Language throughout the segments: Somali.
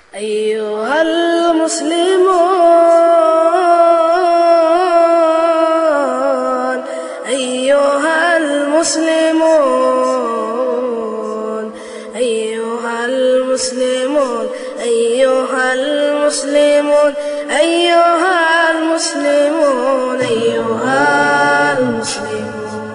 أيها المسلمون أيها المسلمون أيها المسلمون أيها المسلمون أيها المسلمون أيها المسلمون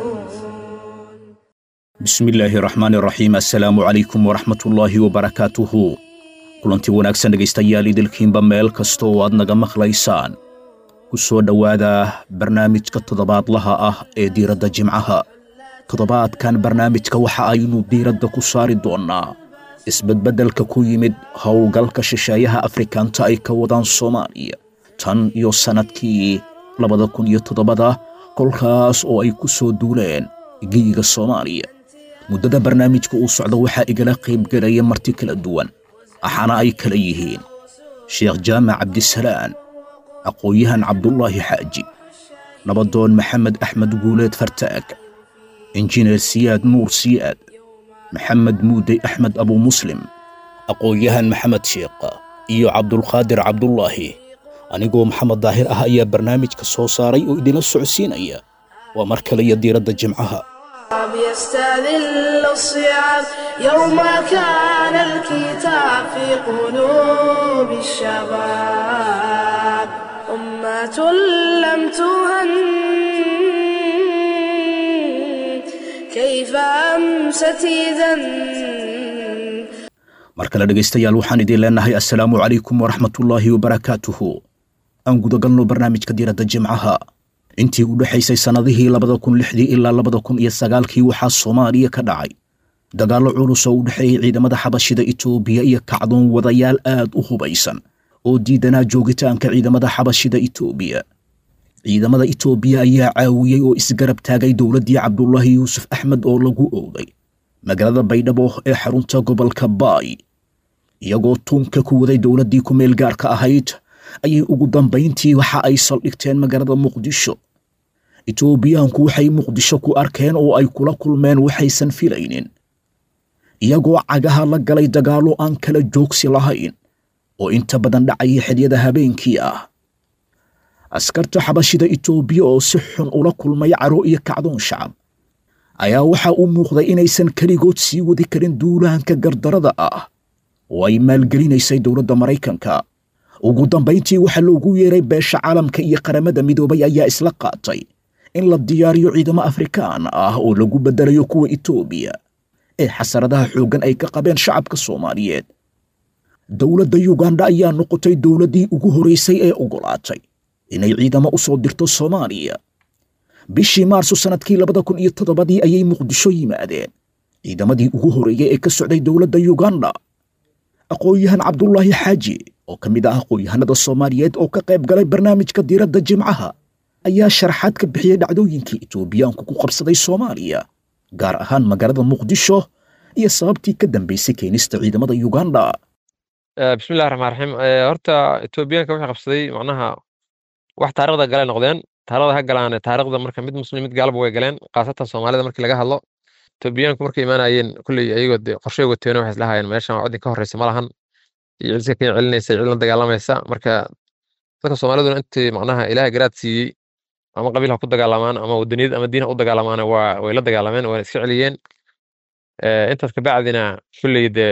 bismillaahi raxmaani raxiim assalaamu calaykum waraxmatullaahi wabarakaatuhu kulanti wanaagsan dhegaystayaal idilkiinba meel kasta oo aad naga maqlaysaan ku soo dhowaada barnaamijka toddobaadlaha ah ee diiradda jimcaha toddobaadkan barnaamijka waxa aynu diiradda ku saari doonnaa isbedbeddelka ku yimid howlgalka shisheeyaha afrikaanta ay ka wadaan soomaaliya tan iyo sannadkii labada kun iyo toddobada kolkaas oo ay ku soo duuleen geyiga soomaaliya muddada barnaamijka uu socdo waxaa igala qaybgelaya marti kala duwan waxaana ay kala yihiin sheekh jaamac cabdisalaan aqoon-yahan cabdulaahi xaaji nabadoon maxamed axmed guuleed fartaag injineer siyaad nuur siyaad maxamed muudey axmed abu muslim aqoon-yahan maxamed sheekh iyo cabdulqaadir cabdulaahi anigoo maxamed daahir ah ayaa barnaamijka soo saaray oo idinla socodsiinaya waa mar kale iyo diiradda jimcaha يستذل الصعاب يوم كان الكتاب في قلوب الشباب أمة لم تهن كيف أمست إذا mar kale dhegaystayaal waxaan idiin leenahay assalaamu calaykum waraxmatullaahi wabarakaatuhu aan gudagalno barnaamijka diiradda jimcaha intii u dhexaysay sannadihii labada kun lixdii ilaa labada kun iyo sagaalkii waxaa soomaaliya ka dhacay dagaallo culus oo u dhexeeyey ciidamada xabashida itoobiya iyo kacdoon wadayaal aad u hubaysan oo diidanaa joogitaanka ciidamada xabashida itoobiya ciidamada itoobiya ayaa caawiyey oo isgarab taagay dowladdii cabdulaahi yuusuf axmed oo lagu owday magaalada baydhabo ee xarunta gobolka baay iyagoo tuunka ku waday dowladdii ku meel gaarka ahayd ayay ugu dambayntii waxa ay saldhigteen magaalada muqdisho itoobiyaanku waxay muqdisho ku arkeen oo ay kula kulmeen waxaysan filaynin iyagoo cagaha la galay dagaallo aan kala joogsi lahayn oo inta badan dhacaya xedyada habeenkii ah askarta xabashida itoobiya oo si xun ula kulmay caro iyo kacdoon shacab ayaa waxaa u muuqday inaysan keligood sii wadi karin duulaanka gardarada ah oo ay maalgelinaysay dowladda maraykanka ugu dambayntii waxaa loogu yeeray beesha caalamka iyo qaramada midoobay ayaa isla qaatay in la diyaariyo ciidamo afrikaan ah oo lagu beddelayo kuwa itoobiya ee xasaradaha xooggan ay ka qabeen shacabka soomaaliyeed dowladda yuganda ayaa noqotay dowladdii ugu horaysay ee oggolaatay inay ciidamo u soo dirto soomaaliya bishii maarso sannadkii labada kun iyo toddobadii ayay muqdisho yimaadeen ciidamadii ugu horreeyey ee ka socday dowladda yuganda aqoon-yahan cabdulaahi xaaji oo ka mid ah aqoon-yahanada soomaaliyeed oo ka qayb galay barnaamijka diiradda jimcaha ayaa sharaxaad ka bixiyey dhacdooyinkii itoobiyaanku ku qabsaday soomaaliya gaar ahaan magaalada muqdisho iyo sababtii ka dambaysay keenista ciidamada yuganda bismillahi raxmaan raxiim horta etoobiyaanka waxay qabsaday macnaha wax taarikhda galay noqdeen taarikhda ha galaane taarikhda marka mid muslim mid gaalba way galeen khaasatan soomaalida markii laga hadlo etoobiyaanku markay imaanayeen kulley ayagoo de qorshay wateeno waxay islahaayeen meeshan waa cidin ka horreysa ma lahan iyo cidka ka celinaysa cid la dagaalamaysa marka dadka soomaaliduna intii macnaha ilaahay garaad siiyey ama qabiil ha ku dagaalamaan ama wadaniyad ama diin ha u dagaalamaan waa way la dagaalameen wayna iska celiyeen intaas kabacdina kulley dee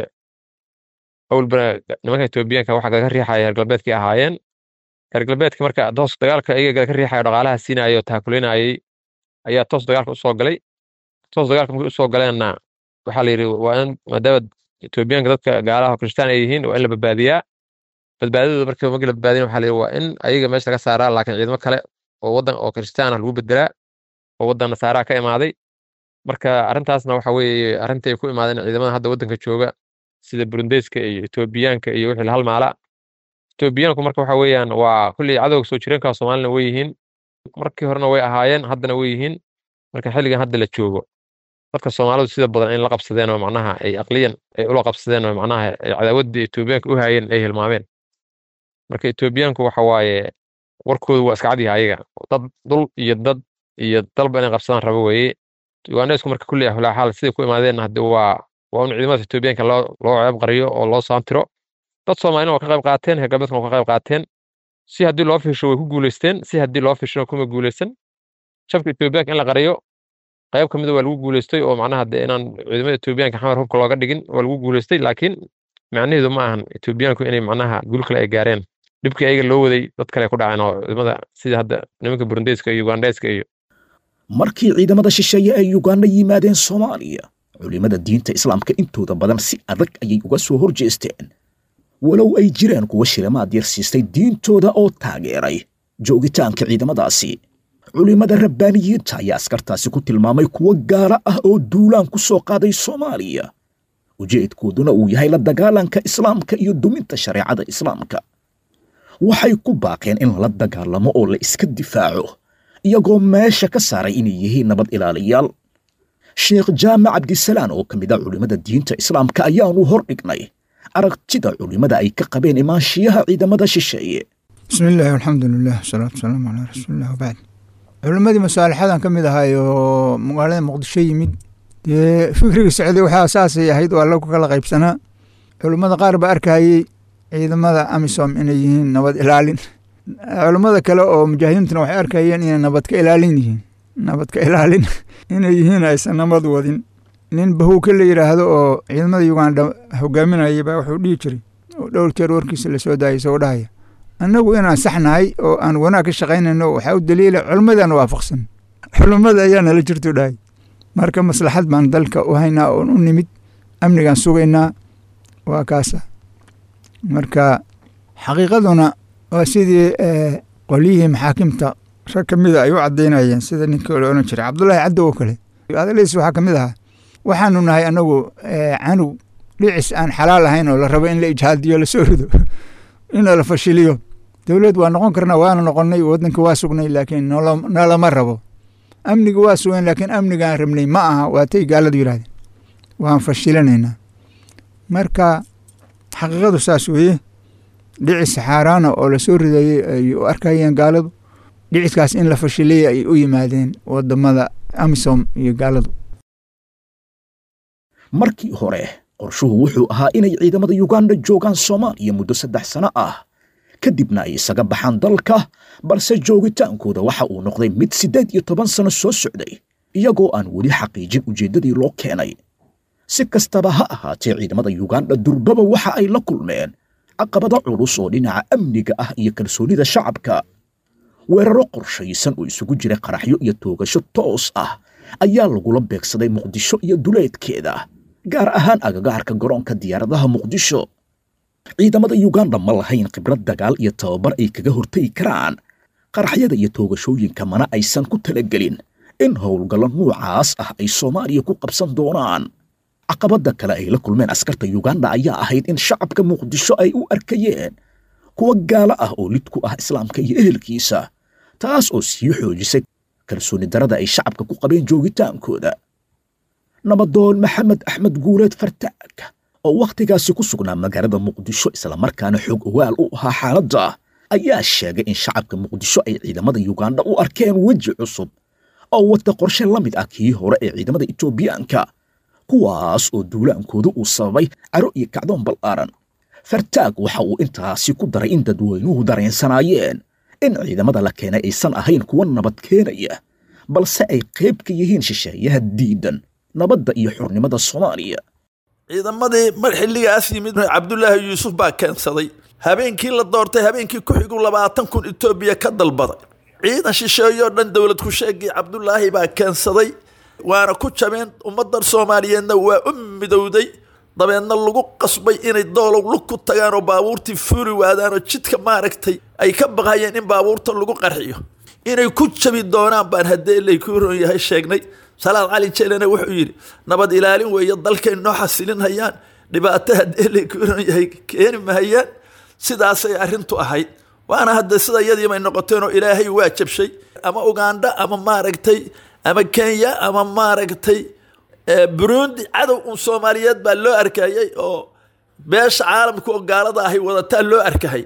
awlbana nimanka etoobiyaanka waxa laga riixaya reer galbeedkii ahaayeen reer galbeedka marka toos dagaalka iyaga ka riixayo dhaqaalaha siinaya oo taakulinayay ayaa toos dagaalka usoo galay toos dagaalka markay usoo galeenna waxaa la yidhi waa in maadaama etoobiyaanka dadka gaalaha kristaan ay yihiin waa in la badbaadiyaa badbaadadooda marka markii la badbaadina waxaa la yidhi waa in ayaga meesha laga saaraa laakiin ciidamo kale oo waddan oo kristaan ah lagu bedelaa oo waddan nasaaraa ka imaaday marka arrintaasna waxa weeye arrintii ay ku imaadeen ciidamada hadda waddanka jooga sida burundeyska iyo etoobiyaanka iyo wixii la halmaala etoobiyaanku marka waxa weeyaan waa kulley cadowga soo jireenka soomaalina way yihiin markii horena way ahaayeen haddana way yihiin marka xilligan hadda la joogo dadka soomaalidu sida badan in la qabsadeen oo macnaha ay aqliyan ay ula qabsadeen oo macnaha ay cadaawaddii etoobiyaanka u haayeen ay hilmaameen marka etoobiyaanku waxa waaye warkoodu waa iska cadyaha ayaga dad dul iyo dad iyo dalba inay qabsadaan rabo weeye ugandheysku marka kulley xulaxaal siday ku imaadeen hadde waa waa un ciidamada etoobiyaanka loo loo ceeb qariyo oo loo saantiro dad soomaalina waa ka qayb qaateen reer galbeedkana waa ka qayb qaateen si haddii loo fiirsho way ku guuleysteen si haddii loo fiirshona kuma guuleysan shafka etoobiyaanka in la qariyo qayb ka mida waa lagu guuleystay oo macnaha dee inaan ciidamada etoobiyaanka xamar hubka looga dhigin waa lagu guuleystay laakiin macnaheedu ma ahan etoobiyaanku inay macnaha guul kale ay gaareen dhibkii ayaga loo waday dad kale ku dhaceen oo ciidamada sida hadda nimanka burundeyska iyo ugandheyska iyo markii ciidamada shisheeye ay uganda yimaadeen soomaaliya culimmada diinta islaamka intooda badan si adag ayay uga soo hor jeesteen walow ay jireen kuwa shilimaad yar siistay diintooda oo taageeray joogitaanka ciidamadaasi culimmada rabbaaniyiinta ayaa askartaasi ku tilmaamay kuwo gaala ah oo duulaan ku soo qaaday soomaaliya ujeedkooduna uu yahay la dagaalanka islaamka iyo duminta shareecada islaamka waxay ku baaqeen in lala dagaalamo oo la iska difaaco iyagoo meesha ka saaray inay yihiin nabad ilaaliyaal sheekh jaamac cabdisalaan oo ka mid a culimmada diinta islaamka ayaanu hor dhignay aragtida culimmada ay ka qabeen imaanshiyaha ciidamada shisheeye bismi illaahi alxamdu lilah wasalaatu wasalaamu calaa rasuulilah wabacd culimmadii masaalixadan ka mid ahay oo magaalada muqdisho yimid dee fikriga socday waxaa saasay ahayd waa lagu kala qaybsanaa culimmada qaar ba arkayey ciidamada amisom inay yihiin nabad ilaalin culimmada kale oo mujaahidiintuna waxay arkayeen inay nabad ka ilaalin yihiin nabad ka ilaalin inay yihiin aysan nabad wadin nin bahuuka la yidhaahdo oo ciidamada uganda hogaaminaya baa wuxuu dhihi jiray oo dhowr jeer warkiisa lasoo daayay isagoo dhahaya annagu inaan saxnahay oo aan wanaag ka shaqaynayno waxaa u daliila culimmadaan waafaqsan culimmada ayaa nala jirto dhahay marka maslaxad baan dalka u haynaa oon u nimid amnigaan sugaynaa waa kaasa marka xaqiiqaduna waa sidii qolyihii maxaakimta rag ka mida ay u caddaynayeen sida ninkii la odhan jiray cabdullaahi caddo oo kale hadaladiis waxaa ka mid ahaa waxaanu nahay anagu canug dhicis aan xalaal ahayn oo la rabo in la ijhaadiyo lasoo rido in la fashiliyo dowlad waa noqon karna waana noqonnay waddanka waa sugnay laakiin nolama rabo amniga waa sugan laakiin amnigaan rabnay ma aha waatay gaaladu yidhahdeen waan fashilinaynaa marka xaqiiqadu saas weeye dhicis xaaraana oo lasoo ridayey ay u arkayeen gaaladu dhiciskaas in la fashiliyay ay u yimaadeen wadamada amisom iyo gaaladu markii hore qorshuhu wuxuu ahaa inay ciidamada yuganda joogaan soomaaliya muddo saddex sano ah kadibna ay isaga baxaan dalka balse joogitaankooda waxa uu noqday mid siddeed iyo toban sano soo socday iyagoo aan weli xaqiijin ujeeddadii loo keenay si kastaba ha ahaatee ciidamada yuganda durbaba waxa ay la kulmeen caqabado culus oo dhinaca amniga ah iyo kalsoonida shacabka weeraro qorshaysan oo isugu jira qaraxyo iyo toogasho toos ah ayaa lagula beegsaday muqdisho iyo duleedkeeda gaar ahaan agagaarka garoonka diyaaradaha muqdisho ciidamada yuganda ma lahayn khibrad dagaal iyo tababar ay kaga hortagi karaan qaraxyada iyo toogashooyinka mana aysan ku talagelin in howlgallo nuucaas ah ay soomaaliya ku qabsan doonaan caqabadda kale ay la kulmeen askarta yuganda ayaa ahayd in shacabka muqdisho ay u arkayeen kuwa gaalo ah oo lid ku ah islaamka iyo ehelkiisa taas oo sii xoojisay kalsooni darada ay shacabka ku qabeen joogitaankooda nabadoon maxamed axmed guuleed fartaag oo wakhtigaasi ku sugnaa magaalada muqdisho islamarkaana xoog ogaal u ahaa xaaladda ayaa sheegay in shacabka muqdisho ay ciidamada yuganda u arkeen weji cusub oo wata qorshe la mid ah kii hore ee ciidamada etoobiyaanka kuwaas oo duulaankooda uu sababay caro iyo kacdoon ballaaran fartaag waxa uu intaasi ku daray in dadweynuhu dareensanaayeen in ciidamada la keenay aysan ahayn kuwa nabad keenaya balse ay qayb ka yihiin shisheeyaha diidan nabadda iyo xurnimada soomaaliya ciidamadii mar xilligaas yimid cabdulaahi yuusuf baa keensaday habeenkii la doortay habeenkii ku xigu labaatan kun etoobiya ka dalbaday ciidan shisheeyoo dhan dowlad ku sheegii cabdulaahi baa keensaday waana ku jabeen ummaddan soomaaliyeedna waa u midowday dabeedna lagu qasbay inay doolow lug ku tagaan oo baabuurtii fuuli waadaan oo jidka maaragtay ay ka baqayeen in baabuurta lagu qarxiyo inay ku jabi doonaan baan haddee lay ku ron yahay sheegnay salaad cali jelena wuxuu yidhi nabad ilaalin weeye dalkay noo xasilin hayaan dhibaato haddee lay ku ron yahay keeni mahayaan sidaasay arrintu ahayd waana hadda sida yadiibay noqoteen oo ilaahay waa jabshay ama uganda ama maaragtay ama kenya ama maaragtay burundi cadow un soomaaliyeed baa loo arkayay oo beesha caalamka oo gaalada ahay wadataa loo arkahay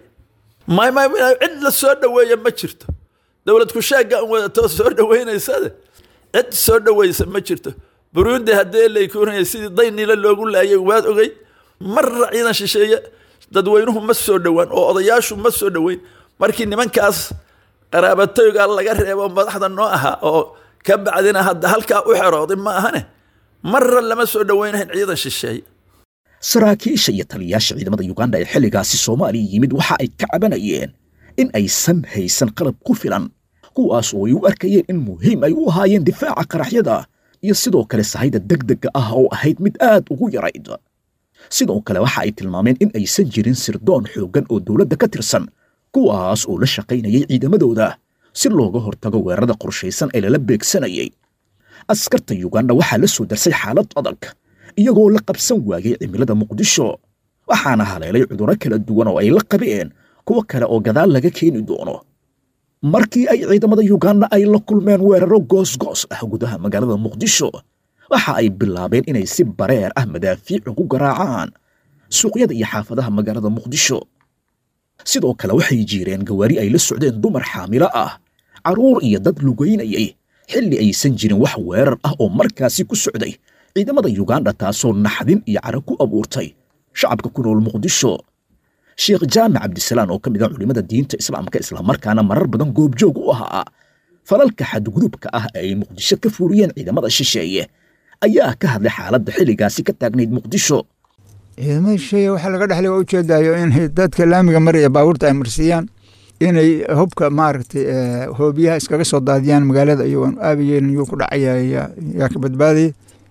cid la soo dhoweeya ma jirto dowlad kusheega un wadatoo soo dhoweynaysade cid soo dhoweysa ma jirto burundi haddee laykurinaya sidii daynila loogu laayay waad ogey marra ciidan shisheeye dadweynuhu ma soo dhowaan oo odayaashu ma soo dhoweyn markii nimankaas qaraabatooyga laga reebo madaxda noo ahaa oo ka bacdina hadda halkaa u xerooday ma ahane marra lama soo dhoweynahayn ciidan shisheeye saraakiisha iyo taliyayaasha ciidamada yuganda ee xilligaasi soomaaliya yimid waxa ay ka cabanayeen in aysan haysan qalab ku filan kuwaas oo ay u arkayeen in muhiim ay u ahaayeen difaaca qaraxyada iyo sidoo kale sahayda degdega ah oo ahayd mid aad ugu yarayd sidoo kale waxa ay tilmaameen in aysan jirin sirdoon xooggan oo dowladda ka tirsan kuwaas oo la shaqaynayay ciidamadooda si looga hortago weerarada qorshaysan ee lala beegsanayay askarta yuganda waxaa la soo darsay xaalad adag iyagoo la qabsan waayay cimilada muqdisho waxaana haleelay cudurro kala duwan oo ay la qabeen kuwo kale oo gadaal laga keeni doono markii ay ciidamada yuganda ay la kulmeen weeraro goosgoos ah gudaha magaalada muqdisho waxa ay bilaabeen inay si bareer ah madaafiic ugu garaacaan suuqyada iyo xaafadaha magaalada muqdisho sidoo kale waxay jiireen gawaari ay la socdeen dumar xaamilo ah carruur iyo dad lugaynayay xilli aysan jirin wax weerar ah oo markaasi ku socday ciidamada yuganda taasoo naxdin iyo cara ku abuurtay shacabka ku nool muqdisho sheekh jaamac cabdisalaan oo ka mid ah culimmada diinta islaamka islamarkaana marar badan goobjoog u ahaa falalka xadgudubka ah ee ay muqdisho ka fuuriyeen ciidamada shisheeye ayaa ka hadlay xaaladda xilligaasi ka taagnayd muqdisho ciidamada shisheeye waxaa laga dhexlay waa ujeedayo in dadka laamiga maraya baabuurta ay marsiiyaan inay hubka maaragtay hoobiyaha iskaga soo daadiyaan magaalada iyagoon aabayeen yuu ku dhacaya yaa ka badbaadaya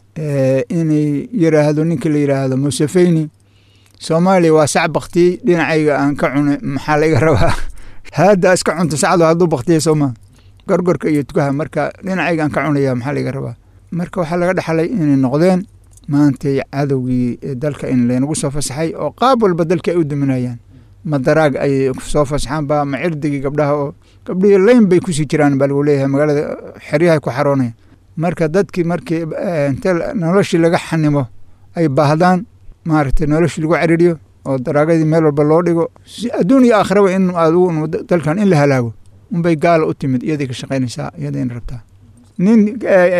inay yiraahdo ninka la yiraahdo musefeyni soomaaliya waa sac baktiyey dhinacayga aan ka cunay maxaa laga rabaa haadda iska cunta sacdo hadduu baktiyay sooma gorgorka iyo tukaha marka dhinacayga aan ka cunaya maxaa laga rabaa marka waxaa laga dhexlay inay noqdeen maantay cadowgii dalka in laynagu soo fasaxay oo qaab walba dalka ay u duminayaan ma daraag ay soo fasaxaan ba ma cirdigii gabdhaha oo gabdhihii layn bay kusii jiraan baa lagu leeyahay magaalada xeryahay ku xaroonaya marka dadkii markii inte noloshii laga xanimo ay baahdaan maaragtay noloshii lagu cariiriyo oo daraagadii meel walba loo dhigo si adduun iyo aakhiraba in adigu dalkan in la halaago unbay gaala u timid iyaday ka shaqaynaysaa iyadayna rabtaa nin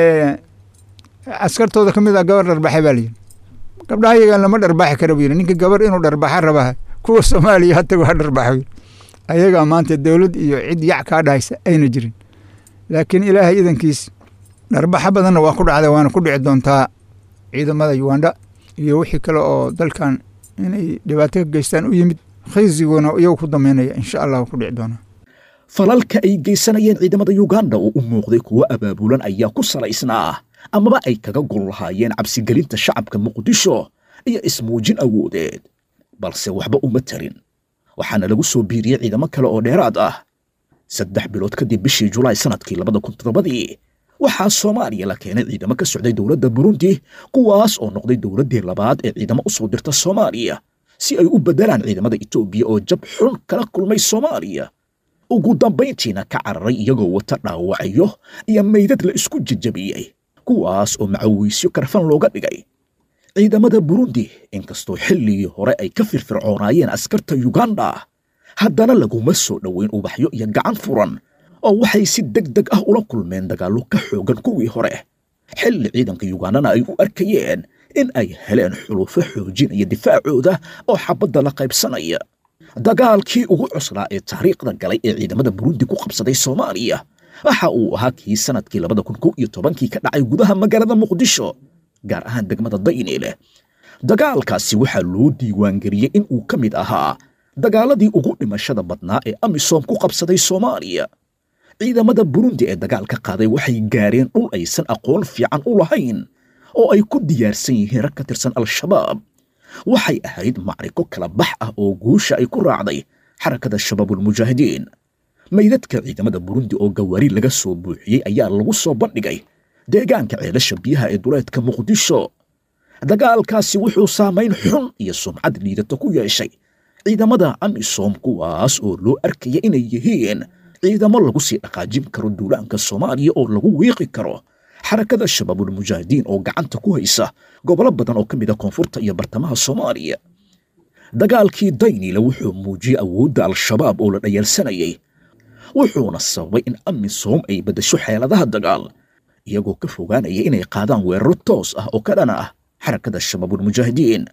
askartooda ka mid ah gabar dharbaxay baa layidhi gabdhaha yagan lama dharbaaxi kara buu yidhi ninka gabar inuu dharbaaxa rabaa kuwa soomaaliya hatagu ha dharbaaxo ayagaa maanta dowlad iyo cid yac kaa dhahaysa ayna jirin laakiin ilaahay idankiis dharbaxo badanna waa ku dhacda waana ku dhici doontaa ciidamada uganda iyo wixii kale oo dalkan inay dhibaato ka geystaan u yimid khaysiguna iyagu ku dameynaya insha allah ku dhici doonaa falalka ay geysanayeen ciidamada yuganda oo u muuqday kuwo abaabulan ayaa ku salaysnaa amaba ay kaga gol lahaayeen cabsigelinta shacabka muqdisho iyo ismuujin awoodeed balse waxba uma tarin waxaana lagu soo biiriyey ciidamo kale oo dheeraad ah saddex bilood kadib bishii julaay sannadkii labada kun toddobadii waxaa soomaaliya la keenay ciidamo ka socday dowladda burundi kuwaas oo noqday dowladdii labaad ee ciidamo u soo dirta soomaaliya si ay u beddelaan ciidamada etoobiya oo jab xun kala kulmay soomaaliya ugu dambayntiina ka cararay iyagoo wata dhaawacyo iyo meydad la isku jejabiyey kuwaas oo macawiisyo karfan looga dhigay ciidamada burundi inkastoo xilligii hore ay ka firfircoonaayeen askarta yuganda haddana laguma soo dhoweyn ubaxyo iyo gacan furan oo waxay si deg deg ah ula kulmeen dagaallo ka xoogan kuwii hore xilli ciidanka yugandana ay u arkayeen in ay heleen xulufo xoojinaya difaacooda oo xabadda la qaybsanaya dagaalkii ugu cuslaa ee taariikhda galay ee ciidamada burundi ku qabsaday soomaaliya waxa uu ahaa kii sannadkii labada kun kow iyo tobankii ka dhacay gudaha magaalada muqdisho gaar ahaan degmada dayniile dagaalkaasi waxaa loo diiwaangeliyey in uu ka mid ahaa dagaaladii ugu dhimashada badnaa ee amisom ku qabsaday soomaaliya ciidamada burundi ee dagaalka qaaday waxay gaareen dhul aysan aqoon fiican u lahayn oo ay ku diyaarsan yihiin rag ka tirsan al-shabaab waxay ahayd macriko kala bax ah oo guusha ay ku raacday xarakada shabaabulmujaahidiin meydadka ciidamada burundi oo gawaari laga soo buuxiyey ayaa lagu soo bandhigay deegaanka ceelasha biyaha ee duleedka muqdisho dagaalkaasi wuxuu saamayn xun iyo sumcad liidata ku yeeshay ciidamada amisom kuwaas oo loo arkaya inay yihiin ciidamo lagu sii dhaqaajin karo duulaanka soomaaliya oo lagu wiiqi karo xarakada shabaabulmujaahidiin oo gacanta ku haysa gobollo badan oo ka mid a koonfurta iyo bartamaha soomaaliya dagaalkii daynile wuxuu muujiyey awoodda al-shabaab oo la dhayaalsanayay wuxuuna sababay in amisom ay beddesho xeeladaha dagaal iyagoo ka fogaanaya inay qaadaan weeraro toos ah oo ka dhana ah xarakada shabaabulmujaahidiin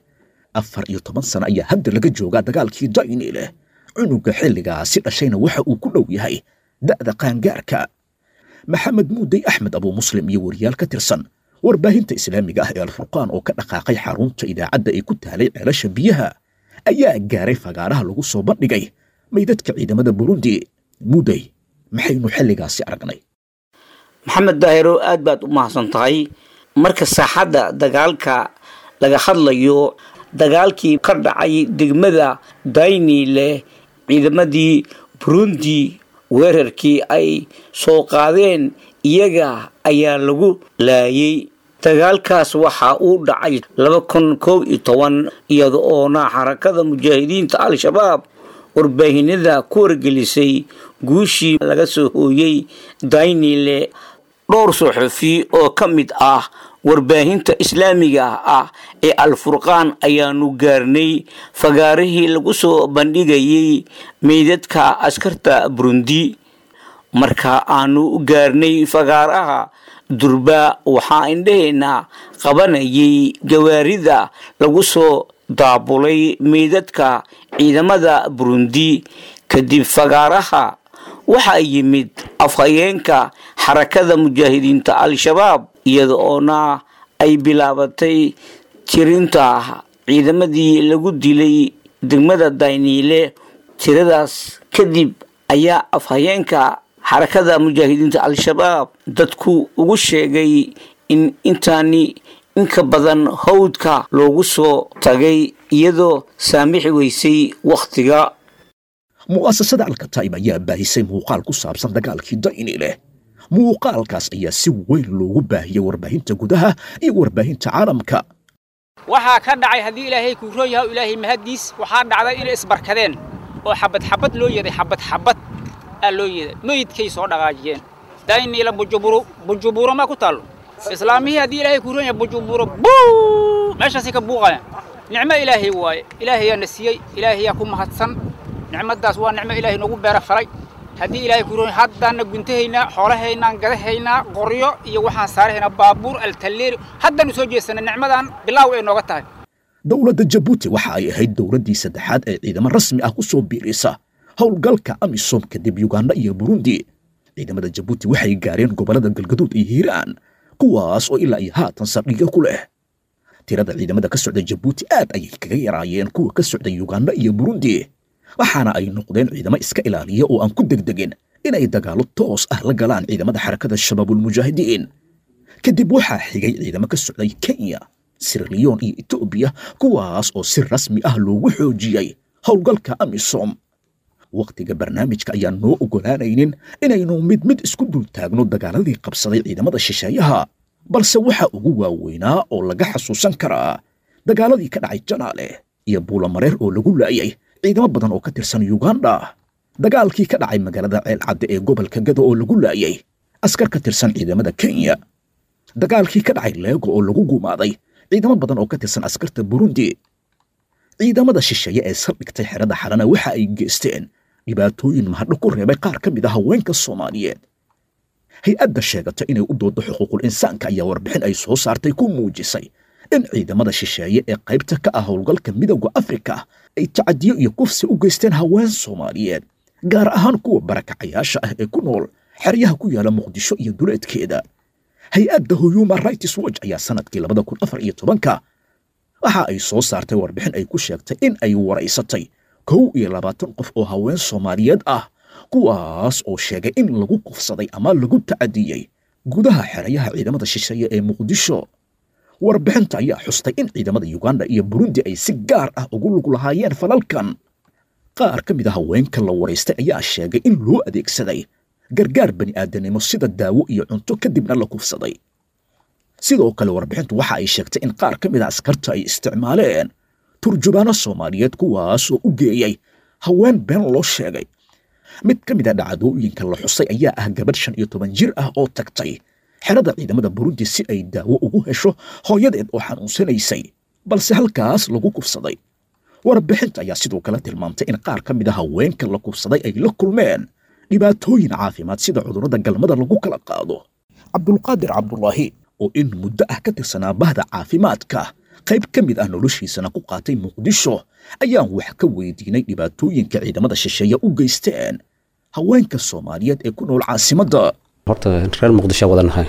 afar iyo toban sano ayaa hadda laga joogaa dagaalkii daynile cunuga xilligaasi dhashayna waxa uu ku dhow yahay da'da qaangaarka maxamed muudey axmed abuu muslim iyo wariyaal ka tirsan warbaahinta islaamiga ah ee alfurqaan oo ka dhaqaaqay xarunta idaacadda ee ku taalay ceelasha biyaha ayaa gaaray fagaaraha lagu soo bandhigay maydadka ciidamada burundi muudey maxaynu xilligaasi aragnay maxamed daahiro aad baad u mahadsan tahay marka saaxadda dagaalka laga hadlayo dagaalkii ka dhacay degmada daynile ciidamadii burundi weerarkii ay soo qaadeen iyaga ayaa lagu laayay dagaalkaas waxa uu dhacay laba kun koob iyo toban iyada oona xarakada mujaahidiinta al-shabaab warbaahinada ku wargelisay guushii laga soo hooyey daynile dhowr suxufi oo ka mid ah warbaahinta islaamiga ah ee al-furqaan ayaanu gaarnay fagaarihii lagu soo bandhigayay meydadka askarta burundi marka aanu gaarnay fagaaraha durba waxaa indhaheenna qabanayay gawaarida lagu soo daabulay meydadka ciidamada burundi kadib fagaaraha waxaa yimid afhayeenka xarakada mujaahidiinta al-shabaab iyada oona ay bilaabatay tirinta ciidamadii lagu dilay degmada dayniile tiradaas kadib ayaa afhayeenka xarakada mujaahidiinta al-shabaab dadku ugu sheegay in intaani inka badan hawdka loogu soo tagay iyadoo saamixi weysay wakhtiga mu'asasada alkataib ayaa baahisay muuqaal ku saabsan dagaalkii daynile muuqaalkaas ayaa si weyn loogu baahiyey warbaahinta gudaha iyo warbaahinta caalamka waxaa ka dhacay haddii ilaahay kuu roon yahay ilaahay mahaddiis waxaa dhacday inay isbarkadeen oo xabad xabad loo yeeday xabad xabad aa loo yeeday meydkay soo dhaqaajiyeen dayniila bujuburo bujuburo maa ku taallo islaamihii haddii ilaahay kuu roon yahay bujuburo buu meeshaasay ka buuqayaan nicmo ilaahay waaye ilaahayaa na siiyey ilaahayaa ku mahadsan nicmadaas waa nicmo ilaahay noogu beera falay haddii ilaahay ku roon haddaanna guntahaynaa xoolahaynaan gadahaynaa qoryo iyo waxaan saarahaynaa baabuur altalleeri haddaanu soo jeesanay nicmadan bilaaw ay nooga tahay dowladda jabuuti waxa ay ahayd dowladdii saddexaad ee ciidamo rasmi ah ku soo biirisa howlgalka amisom kadib yuganda iyo burundi ciidamada jabuuti waxay gaareen gobollada galgaduud iyo hiiraan kuwaas oo ilaa iyo haatan saldhigyo ku leh tirada ciidamada ka socda jabuuti aad ayay kaga yaraayeen kuwa ka socda yuganda iyo burundi waxaana ay noqdeen ciidamo iska ilaaliya oo aan ku degdegin inay dagaallo toos ah la galaan ciidamada xarakada shabaabulmujaahidiin kadib waxaa xigay ciidamo ka socday kenya sirliyon iyo etoobiya kuwaas oo si rasmi ah loogu xoojiyey howlgalka amisom wakhtiga barnaamijka ayaan noo oggolaanaynin inaynu mid mid isku dul taagno dagaaladii qabsaday ciidamada shisheeyaha balse waxa ugu waaweynaa oo laga xasuusan karaa dagaaladii ka dhacay janaale iyo buulamareer oo lagu laayay ciidamo badan oo ka tirsan yuganda dagaalkii ka dhacay magaalada ceelcadde ee gobolka gado oo lagu laayay askar ka tirsan ciidamada kenya dagaalkii ka dhacay leego oo lagu gumaaday ciidamo badan oo ka tirsan askarta burundi ciidamada shisheeye ee saldhigtay xerada xalana waxa ay geysteen dhibaatooyin mahadho ku reebay qaar ka mid a haweenka soomaaliyeed hay-adda sheegata inay u doodo xuquuqul insaanka ayaa warbixin ay soo saartay ku muujisay in ciidamada shisheeye ee qaybta ka ah howlgalka midowda afrika ay tacadiyo iyo kufsi u geysteen haween soomaaliyeed gaar ahaan kuwa barakacayaasha ah ee ku nool xeryaha ku yaala muqdisho iyo duleedkeeda hay-adda human rights watch ayaa sanadkii labada kun afar iyo tobanka waxa ay soo saartay warbixin ay ku sheegtay in ay waraysatay kow iyo labaatan qof oo haween soomaaliyeed ah kuwaas oo sheegay in lagu kufsaday ama lagu tacadiyey gudaha xerayaha ciidamada shisheeye ee muqdisho warbixinta ayaa xustay in ciidamada yuganda iyo burundi ay si gaar ah ugu lug lahaayeen falalkan qaar ka mid a haweenka la waraystay ayaa sheegay in loo adeegsaday gargaar bani aadanimo sida daawo iyo cunto kadibna la kufsaday sidoo kale warbixintu waxa ay sheegtay in qaar ka mid a askarta ay isticmaaleen turjubaano soomaaliyeed kuwaasoo u geeyey haween been loo sheegay mid ka mid a dhacdooyinka la xusay ayaa ah gabadh shan iyo toban jir ah oo tagtay xerada ciidamada burundi si ay daawo ugu hesho hooyadeed oo xanuunsanaysay balse halkaas lagu kufsaday warbixinta ayaa sidoo kale tilmaamtay in qaar ka mid a haweenka la kufsaday ay la kulmeen dhibaatooyin caafimaad sida cudurrada galmada lagu kala qaado cabdulqaadir cabdulaahi oo in muddo ah ka tirsanaa bahda caafimaadka qayb ka mid ah noloshiisana ku qaatay muqdisho ayaan wax ka weydiinay dhibaatooyinka ciidamada shisheeye u geysteen haweenka soomaaliyeed ee ku nool caasimadda horta reer muqdisho wadanahay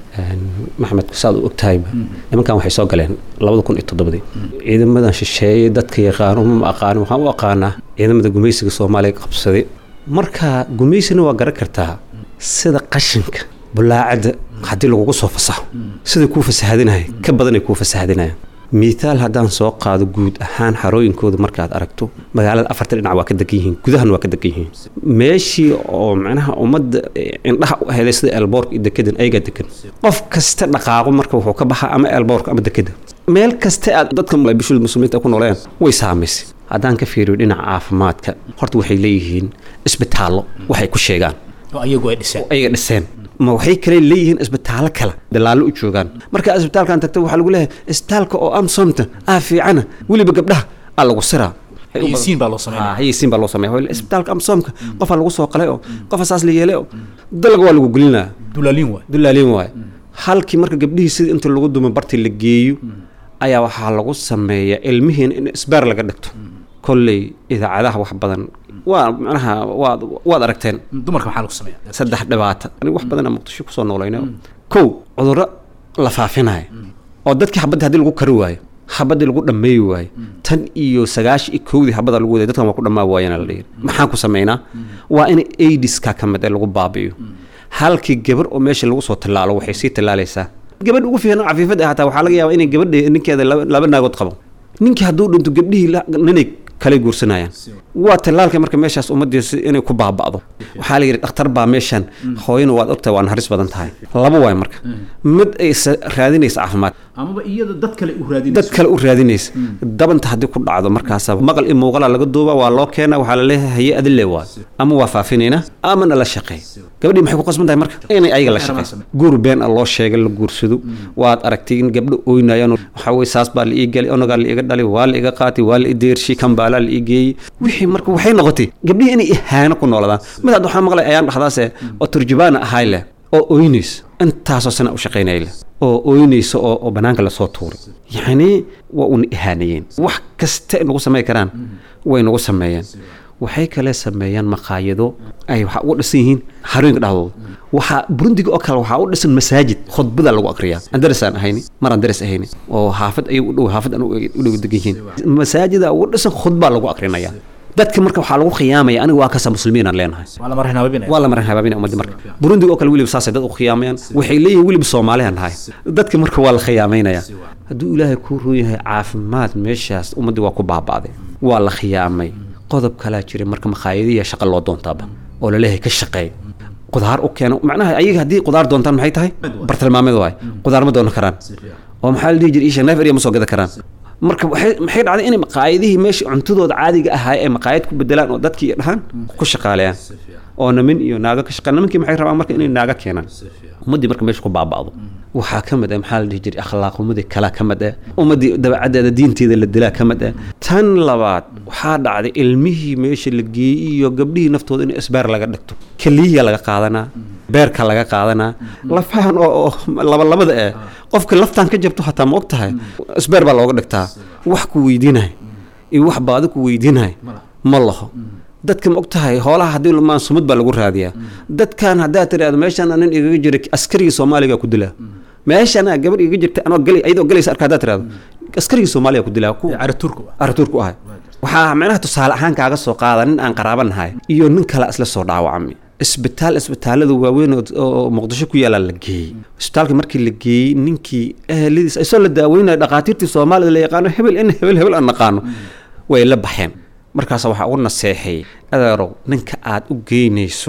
maxamed saad u ogtahayba nimankan waxay soo galeen labada kun iyo toddobadii ciidamadan shisheeye dadka yaqaano ma aqaanin waxaan u aqaanaa ciidamada gumaysiga soomaaliya qabsaday marka gumaysina waa garan kartaa sida qashinka bulaacadda haddii lagugu soo fasaxo siday kuu fasahadinaya ka badanay kuu fasahadinayaan miitaal haddaan soo qaado guud ahaan xarooyinkooda markaad aragto magaalada afarta dhinac waa ka degan yihiin gudahana waa ka degan yihiin meeshii oo macnaha ummadda indhaha u helay sida elboorka iyo dekedan ayagaa degan qof kasta dhaqaaqo marka wuxuu ka baxaa ama elboorka ama dekeda meel kasta aad dadka bishada muslimiinta ku nooleen way saamaysay haddaan ka fiiriyo dhinaca caafimaadka horta waxay leeyihiin isbitaallo waxay ku sheegaan ayagu ay dhiseen ayaga dhiseen ma waxay kale leeyihiin isbitaallo kale dalaallo u joogaan marka isbitaalkan tagta waxaa lagu leeyahay isbitaalka oo amsomta ah fiicana weliba gabdhaha aa lagu siraa haysiin baa loo sameynaya haysiin baa loo sameeya isbitaalka amsomka qofaa lagu soo qalay oo qofa saas la yeelay oo dalga waa lagu gelinaa dulaaliin waay dulaaliin waay halkii marka gabdhihii sida inta lagu dumo bartii la geeyo ayaa waxaa lagu sameeyaa ilmihiina in isbaar laga dhigto kolley idaacadaha wax badan waa macnaha waad waad aragteen dumarka maxaa lagu sameeya saddex dhibaata aniga wax badan muqdisho kusoo noolayna kow cudurro la faafinaya oo dadkii xabadda haddii lagu kari waayo xabaddii lagu dhammeeyi waayo tan iyo sagaashi iyo kowdii xabadda lagu waday dadkan waa ku dhammaa waayana la dhihi maxaan ku samaynaa waa in aidiska ka mid ee lagu baabi'iyo halkii gabar oo meesha lagu soo tallaalo waxay sii tallaalaysaa gabadha ugu fiican cafiifadda hataa waxaa laga yaabaa inay gabadha ninkeeda laba naagood qabo ninkii hadduu dhinto gabdhihii ninay kala guursanayaan waa tallaalka marka meeshaas ummaddiisa inay ku baaba'do waxaa la yidhi dhakhtar baa meeshan hooyana waad ogtahay waa naharis badan tahay laba waay marka mid ay raadinaysa caafimaad amaba iyada dad kale u raadinaysa dad kale u raadinaysa dabanta haddii ku dhacdo markaasa maqal iyo muuqala laga duuba waa loo keena waxaa la leeyahay haye adile waay ama waa faafinayna ama nala shaqeey gabadhii maxay ku qasban tahay marka inay ayaga la shaqeyso guur been a loo sheegay la guursado waad aragtay in gabdho ooynayaan waxaa weye saas baa la ii galay onagaa la iga dhalay waa la iga qaatay waa la i deershi kambaalaa la ii geeyey wixii marka waxay noqotay gabdhihii inay ihaano ku nooladaan mid hadda waxaa maqlay ayaan dhexdaase oo turjubaana ahay leh oo ooynaysa intaasoo sana u shaqaynaya leh oo ooynaysa oo oo bannaanka lasoo tuuray yacni waa una ihaanayeen wax kasta nagu samayn karaan way nagu sameeyeen waxay kale sameeyaan maqaayado ay waxaa uga dhisan yihiin harooyinka dhexdooda waxaa burundiga oo kale waxaa u dhisan masaajid khudbada lagu akriyaa andares aan ahayni mar andares ahayni oo xaafad ayay u dhow xaafad aan u dhow degan yihiin masaajida uga dhisan khudbaa lagu akrinayaa dadka marka waxaa lagu khiyaamaya aniga waa kasa muslimiin aan leenahay waa la marin habaabinaya waa la marin habaabinaya ummadda marka burundiga oo kale weliba saasay dad u khiyaamayaan waxay leeyihiin weliba soomaaliyan nahay dadka marka waa la khiyaamaynaya hadduu ilaahay kuu roon yahay caafimaad meeshaas ummaddii waa ku baaba'day waa la khiyaamay qodob kalaa jiray marka makhaayadiya shaqa loo doontaaba oo laleeyahay ka shaqeey qudaar u keeno macnaha ayaga haddii qudaar doontaan maxay tahay bartilmaameed waay qudaar ma doonan karaan oo maxaa la dhihi jiray isha neef eriya ma soo gada karaan marka maxay dhacday inay maqaayadihii meesha cuntadooda caadiga ahaa ee maqaayad ku bedelaan oo dadkii dhahaan ku shaqaaleeyaan oo namin iyo naago ka shaqeyn nimankii maxay rabaan marka inay naago keenaan ummaddii marka meesha ku baaba'do waxaa ka mid ah maxaa la dhihi jiray akhlaaqumadii kalaa ka mid ah ummaddii dabeecaddeeda diinteeda la dilaa ka mid ah tan labaad waxaa dhacday ilmihii meesha la geeyey iyo gabdhihii naftooda in isbaar laga dhigto keliya laga qaadanaa beerka laga qaadanaa lafahan oo labalabada eh qofka laftaan ka jabto hataa ma og tahay isbeer baa looga dhigtaa wax ku weydiinay iyo wax baadi ku weydiinay ma laho dadka ma og tahay hoolaha haddii lumaan sumad baa lagu raadiyaa dadkan haddaad tiraahdo meeshaan nin igaga jira askarigii soomaaliga ku dilaa meeshaan gabadh igaga jirta anoo gali ayadoo galaysa arka haddaad tiraahdo askarigii soomaaliga ku dilaa ku caraturku aratuurku ahay waxaa macnaha tusaale ahaan kaaga soo qaada nin aan qaraaba nahay iyo nin kale isla soo dhaawacmay isbitaal isbitaalada waaweyn oo muqdisho ku yaallaa la geeyey isbitaalka markii la geeyey ninkii eheladiis isoo la daaweynaya dhakhaatiirtii soomaalida la yaqaano hebel in hebel hebel aan naqaano way la baxeen markaas waxaa ugu naseexeeyey adeerow ninka aad u geynayso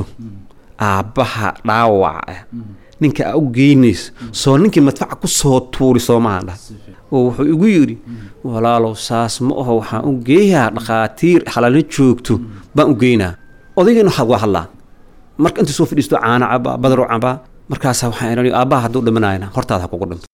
aabbaha dhaawac ah ninka aad u geynayso soo ninkii madfaca ku soo tuuri soomahan dhah oo wuxuu igu yidhi walaalow saas ma aho waxaan u geeyaa dhakhaatiir xalaalna joogto baan u geynaa odaygeenu waxaad waa hadlaa marka inta soo fadhiisto caana cabaa badaro cabaa markaasaa waxaan idhan aabbaha hadduu dhimanayna hortaada ha kugu dhinto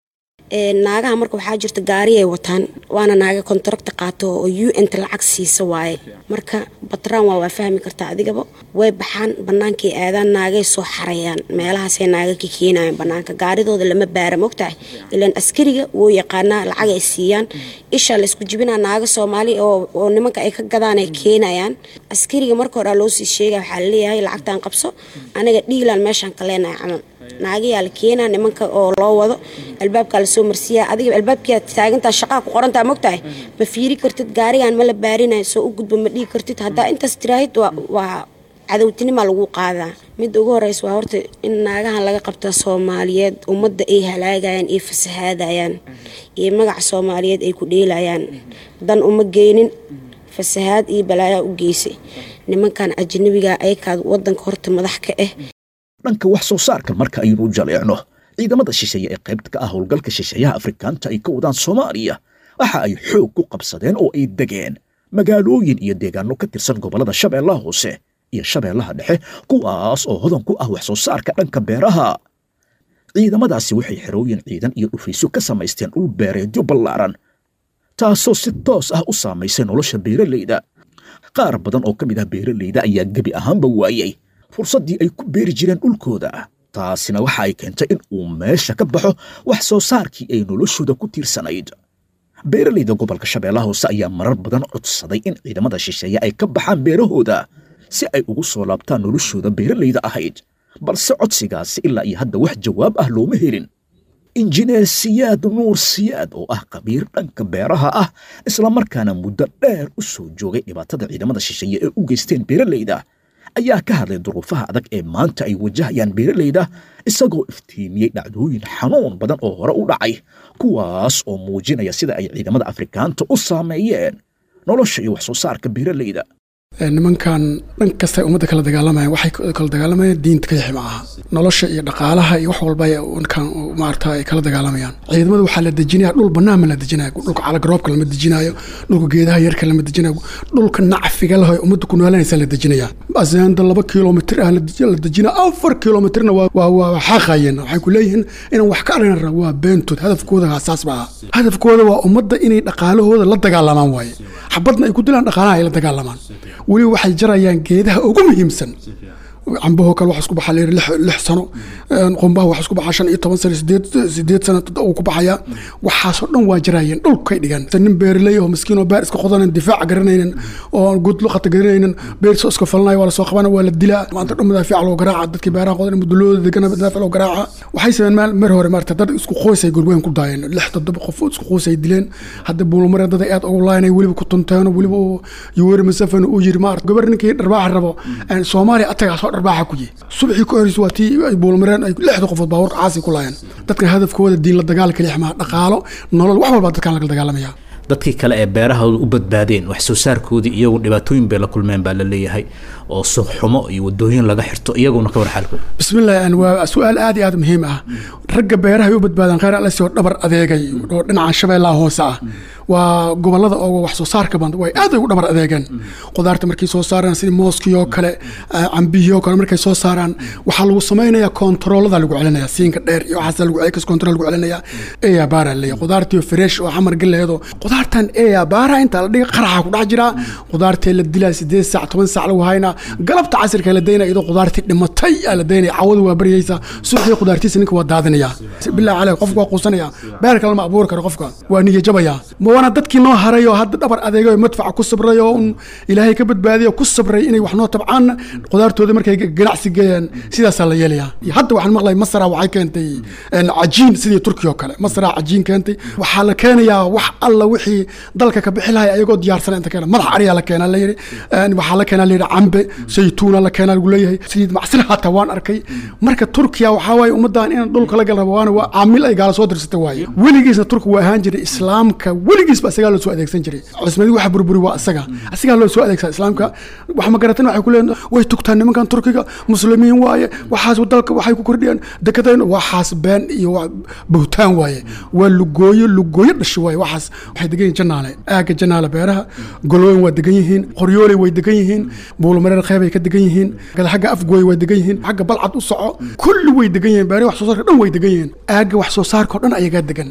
naagaha marka waxaa jirta gaari ay wataan waana naaga kontaragta qaato oo u n ta lacag siisa waaye marka batraan waa waa fahmi kartaa adigaba way baxaan bannaankay aadaan naagay soo xarayaan meelahaasay naaga ka keenayaan bannaanka gaaridooda lama baara mogtahay ilaan askariga wuu yaqaanaa lacag ay siiyaan isha la isku jibinaa naaga soomaali oo nimanka ay ka gadaan ay keenayaan askariga marka hore loo sii sheega waxaa laleeyahay lacagtan qabso aniga dhiilaan meeshaan ka leenahay camal naagayaa la keenaa nimanka oo loo wado albaabkaa lasoo marsiiyaa adiga albaabkia taagantaa shaqaa ku qorantaa mogtahay ma fiiri kartid gaarigan ma la baarinayo soo u gudba ma dhigi kartid haddaa intaas tiraahid waa cadowtinimaa lagu qaadaa midda ugu horeysa waa horta in naagahan laga qabta soomaaliyeed ummadda ay halaagayaan iyo fasahaadayaan iyo magaca soomaaliyeed ay ku dheelayaan dan uma geynin fasahaad iyo balaayaa u geysay nimankan ajnabiga ayakaad wadanka horta madax ka ah dhanka wax soo saarka marka aynu jaleecno ciidamada shisheeye ee qaybta ka ah howlgalka shisheeyaha afrikaanta ay ka wadaan soomaaliya waxa ay xoog ku qabsadeen oo ay degeen magaalooyin iyo deegaano ka tirsan gobollada shabeellaha hoose iyo shabeellaha dhexe kuwaas oo hodan ku ah wax soo saarka dhanka beeraha ciidamadaasi waxay xerooyin ciidan iyo dhufaysyo ka samaysteen dhul beereedyo ballaaran taasoo si toos ah u saamaysay nolosha beeralayda qaar badan oo ka mid ah beeralayda ayaa gebi ahaanba waayey fursaddii ay ku beeri jireen dhulkooda taasina waxa ay keentay in uu meesha ka baxo wax soo saarkii ay noloshooda ku tiirsanayd beeralayda gobolka shabeellaha hoose ayaa marar badan codsaday in ciidamada shisheeye ay ka baxaan beerahooda si ay ugu soo laabtaan noloshooda beeralayda ahayd balse codsigaasi ilaa iyo hadda wax jawaab ah looma helin injineer siyaad nuur siyaad oo ah khabiir dhanka beeraha ah islamarkaana muddo dheer u soo joogay dhibaatada ciidamada shisheeye ee u geysteen beeralayda ayaa ka hadlay duruufaha adag ee maanta ay wajahayaan beeralayda isagoo iftiimiyey dhacdooyin xanuun badan oo hore u dhacay kuwaas oo muujinaya sida ay ciidamada afrikaanta u saameeyeen nolosha iyo wax soo saarka beeralayda nimankan dhan kasta ummadda kala dagaalamayaan waxay kala dagaalamayaan diinta kayixi ma aha nolosha iyo dhaqaalaha iyo wax walba kan maarata ay kala dagaalamayaan ciidamada waxaa la dejinaya dhul bannaan ma la dejinayo dhulka calaгаroobka lama dejinayo dhulka geedaha yarka lama dejinayo dhulka nacfiga leh oo ummadda ku noolanaysa la dejinaya aseenda laba kilomitr ah la dejinaya afar kilomitrna waa xaaqayeen waxay ku leeyihiin inaan wax ka aragna waa beentood hadafkooda asaas ba aha hadafkooda waa ummadda inay dhaqaalahooda la dagaalamaan waaye xabadna ay ku dilaan dhaqaalaha ay la dagaalamaan weliba waxay jarayaan geedaha ugu muhiimsan cambahoo kale waxa isku baxa layiri lix sano qumbaha waxa isku baxa shan iyo toban sano sideed sideed sano uu ku baxaya waxaasoo dhan waa jaraayeen dhulkay dhigan nin beerley oo miskiin oo beer iska qodanan difaac garanaynin oo gud luqata garanaynin beer soo iska falanayo waa la soo qabana waa la dilaa maanta dhan madaafiic loo garaaca dadkii beeraha qodan mudulooda degana madaafiic loo garaaca waxay sameeyeen mar hore maarta dad isku qoys ay gurweyn ku daayeen lix toddoba qof isku qoys ay dileen hadda buulumare dad aad ugu laaynay weliba ku tunteen weliba yuweri masafan uu yiri maarta gabar ninkii dharbaaxa rabo soomaaliya atagaa soo dharbaaxa ku yihi subxii ka horreysay waa tii ay buulmareen ay lixda qofood baabuurka caasi ku laayeen dadkan hadafkooda diin la dagaal kaliya maa dhaqaalo nolol wax walbaa dadkan laga dagaalamaya dadkii kale ee beerahooda u badbaadeen wax soo saarkoodii iyagu dhibaatooyin bay la kulmeen baa la leeyahay oo suuqxumo iyo wadooyin laga xirto iyaguna ka war xaalkooda bismillahi waa su-aal aad iyo aad muhiim ah ragga beeraha u badbaadaan khayr alasi oo dhabar adeegay oo dhinaca shabeellaha hoose ah waa gobolada oo wax soo saarka badan way aad ay u dhabar adeegeen qudaarta markay soo saaraan sida mooskii oo kale cambihii oo kale markay soo saaraan waxaa lagu samaynayaa kontaroolada lagu celinaya siinka dheer iyo waxaas lagu celis kontarool lagu celinaya eya baara leeya qudaartii fresh oo xamar galeedo qudaartan eya baara inta la dhiga qaraxa ku dhex jira qudaartee la dilaa sideed saac toban saac lagu haynaa galabta casirka la daynaya iyadoo qudaartii dhimatay aa la daynaya cawadu waa baryaysa subaxii qudaartiisa ninka waa daadinaya bilaa caleyh qofka waa quusanaya beer kale ma abuuri karo qofka waa niya jabaya waana dadkii noo haray oo hadda dhabar adeegay oo madfaca ku sabray oo un ilaahay ka badbaadiyo ku sabray inay wax noo tabcaan qudaartooda markay ganacsi geeyaan sidaasaa la yeelayaa hadda waxaan maqlay masra waxay keentay cajiin sidii turki oo kale masra cajiin keentay waxaa la keenayaa wax alla wixii dalka ka bixi lahay ayagoo diyaarsan inta keena madax ariyaa la keenaa la yidhi waxaa la keenaa la yidhi cambe saytuuna la keenaa lagu leeyahay sidii macsir hataa waan arkay marka turkiya waxaa waaye ummaddan in dhulka la gal rabo waana waa caamil ay gaala soo dirsatay waaye weligiisna turki waa ahaan jiray islaamka weligiis ba isagaa loo soo adeegsan jiray cusmadi waxa burburi waa isaga isagaa loo soo adeegsaa islaamka wax ma garatan waxay ku leeyihin way tugtaan nimankan turkiga muslimiin waaye waxaas dalka waxay ku kordhiyaan dekadayn waxaas been iyo buhtaan waaye waa lugooyo lugooyo dhasho waaye waxaas waxay degan yihiin janaale aaga janaale beeraha golooyin waa degan yihiin qoryooley way degan yihiin buulumareer qeybay ka degan yihiin xagga afgooy way degan yihiin xagga balcad u soco kulli way degan yihiin beeraha wax soo saarka dhan way degan yihiin aaga wax soo saarka oo dhan ayagaa degan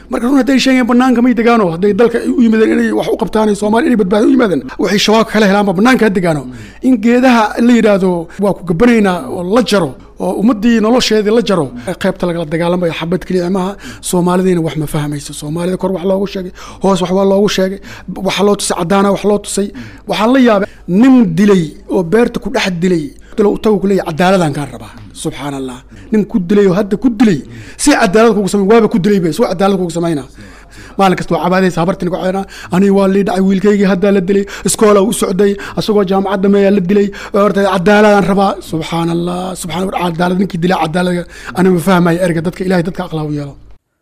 marka run hadday sheegeen banaanka may degaano hadday dalka u yimaadeen inay wax u qabtaan soomaaliya inay badbaado u yimaadeen waxay shabaabka kala helaanba banaanka ha degaano in geedaha la yidhaahdo waa ku gabanaynaa oo la jaro oo ummadii nolosheedii la jaro qaybta lagala dagaalamayo xabad keliya maaha soomaalidiina wax ma fahmayso soomaalida kor wax loogu sheegay hoos wax waa loogu sheegay waxa loo tusay cadaana wax loo tusay waxaa la yaabay nin dilay oo beerta ku dhex dilay tagu kuleeya cadaaladaan kaan rabaa subxaan allah nin ku dilay oo hadda ku dilay si cadaalad kugu samay waaba ku dilay be soo cadaalad kugu samayna maalin kasta waa cabaadaysa habartin ku cadana aniga waa lii dhacay wiilkaygii haddaa la dilay iskoola u socday asagoo jaamacadda meeyaa la dilay horta cadaaladaan rabaa subxaan allah subxaan cadaalad ninkii dilay cadaalad ani ma fahmaya erga dadka ilahay dadka aqlaa u yeelo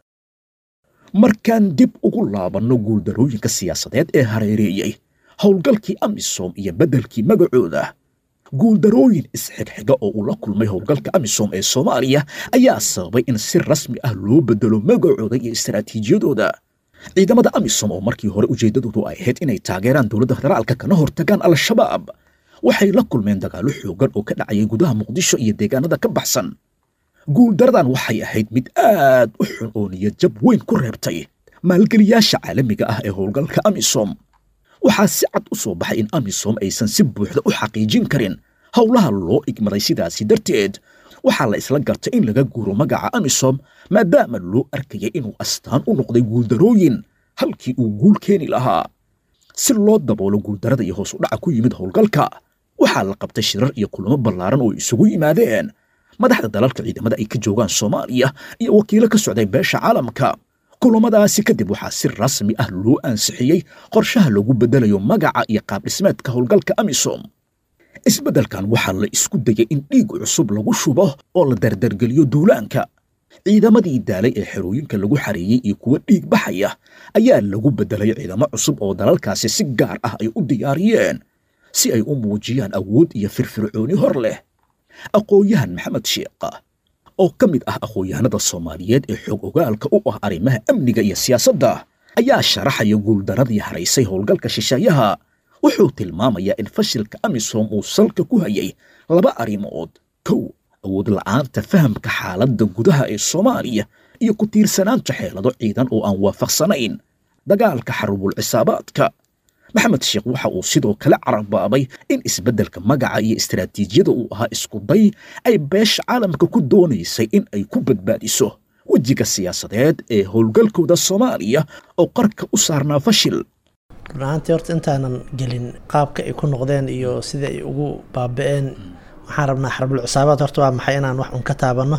markaan dib ugu laabanno guuldarooyinka siyaasadeed ee hareereeyey howlgalkii amisom iyo beddelkii magacooda guuldarooyin isxigxiga oo uu la kulmay howlgalka amisom ee soomaaliya ayaa sababay in si rasmi ah loo bedelo magacooda iyo istaraatiijiyadooda ciidamada amisom oo markii hore ujeeddadoodu ay ahayd inay taageeraan dowladda federaalka kana hortagaan al-shabaab waxay la kulmeen dagaallo xoogan oo ka dhacayay gudaha muqdisho iyo deegaanada ka baxsan guuldaradan waxay ahayd mid aad u xun oo niyadjab weyn ku reebtay maalgeliyaasha caalamiga ah ee howlgalka amisom waxaa si cad u soo baxay in amisom aysan si buuxda u xaqiijin karin howlaha loo igmaday sidaasi darteed waxaa la isla gartay in laga guuro magaca amisom maadaama loo arkayay inuu astaan u noqday guuldarooyin halkii uu guul keeni lahaa si loo daboolo guuldarada iyo hoos u dhaca ku yimid howlgalka waxaa la qabtay shirar iyo kulamo ballaaran oo isugu yimaadeen madaxda dalalka ciidamada ay ka joogaan soomaaliya iyo wakiilo ka socday beesha caalamka kulamadaasi kadib waxaa si rasmi ah loo ansixiyey qorshaha lagu beddelayo magaca iyo qaabdhismeedka howlgalka amisom isbeddelkan waxaa la isku dayay in dhiig cusub lagu shubo oo la dardargeliyo duulaanka ciidamadii daalay ee xerooyinka lagu xareeyey iyo kuwa dhiig baxaya ayaa lagu beddelay ciidamo cusub oo dalalkaasi si gaar ah ay u diyaariyeen si ay u muujiyaan awood iyo firfircooni hor leh aqoon-yahan maxamed sheekha oo ka mid ah aqoon-yahanada soomaaliyeed ee xoog ogaalka u ah arrimaha amniga iyo siyaasadda ayaa sharaxaya guuldaradii haraysay howlgalka shisheeyaha wuxuu tilmaamayaa in fashilka amisom uu salka ku hayay laba arrimood kow awood la'aanta fahamka xaaladda gudaha ee soomaaliya iyo ku tiirsanaanta xeelado ciidan oo aan waafaqsanayn dagaalka xarubul cisaabaadka maxamed sheekh waxa uu sidoo kale carabaabay in isbeddelka magaca iyo istaraatiijiyada uu ahaa isku day ay beesha caalamka ku doonaysay in ay ku badbaadiso wejiga siyaasadeed ee howlgalkooda soomaaliya oo qarka u saarnaa fashil run ahaantii horta intaanan gelin qaabka ay ku noqdeen iyo sida ay ugu baaba-een waxaan rabnaa xarbul cisaabaad horta waa maxay inaan wax un ka taabanno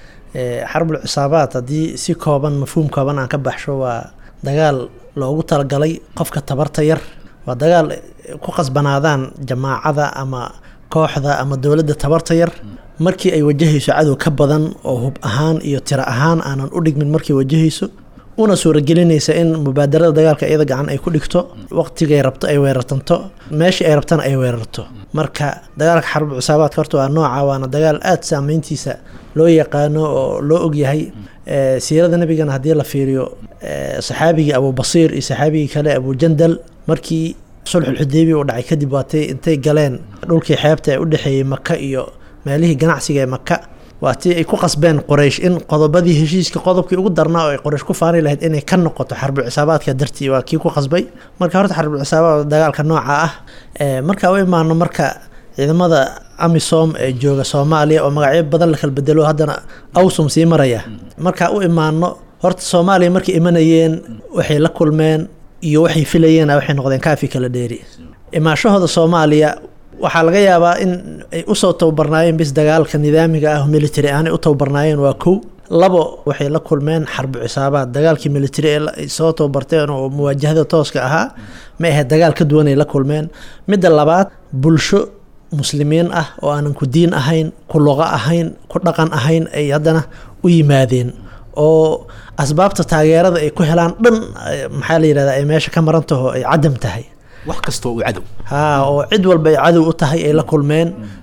xarbul cisaabaad haddii si kooban mafhuum kooban aan ka baxsho waa dagaal loogu talagalay qofka tabarta yar waa dagaal ku qasbanaadaan jamaacada ama kooxda ama dowladda tabarta yar markii ay wajahayso cadow ka badan oo hub ahaan iyo tiro ahaan aanan u dhigmin markay wajahayso una suuragelinaysa in mubaadarada dagaalka iyada gacan ay ku dhigto waqtigay rabto ay weerartanto meeshii ay rabtana ay weerarto marka dagaalka xarbu cisaabaadka horta waa nooca waana dagaal aada saameyntiisa loo yaqaano oo loo ogyahay siirada nebigana haddii la fiiriyo saxaabigii abubasiir iyo saxaabigii kale abujandal markii sulxulxudeybiya uu dhacay kadib waatay intay galeen dhulkii xeebta ee u dhexeeyey maka iyo meelihii ganacsiga ee maka waa tii ay ku qasbeen qoraysh in qodobadii heshiiska qodobkii ugu darnaa oo ay qoraysh ku faani lahayd inay ka noqoto xarbul cisaabaadka dartii waa kii ku qasbay marka horta xarbul cisaabaad dagaalka nooca ah marka u imaano marka ciidamada amisom ee jooga soomaaliya oo magacyo badan la kala bedelo haddana awsum sii maraya marka u imaano horta soomaaliya markay imanayeen waxay la kulmeen iyo waxay filayeen waxay noqdeen kaafi kala dheeri imaashahooda soomaaliya waxaa laga yaabaa in ay usoo tababarnaayeen bis dagaalka nidaamiga ah military aanay u tababarnaayeen waa kow labo waxay la kulmeen xarbu cisaabaad dagaalkii military ee ay soo tababarteen oo muwaajahada tooska ahaa ma ahayd dagaal ka duwan ay la kulmeen midda labaad bulsho muslimiin ah oo aanan ku diin ahayn ku luqo ahayn ku dhaqan ahayn ay haddana u yimaadeen oo asbaabta taageerada ay ku helaan dhan maxaa la yidhahdaa ay meesha ka maran taho ay cadam tahay wax kastoo uu cadow haa oo cid walba ay cadow u tahay ay la kulmeen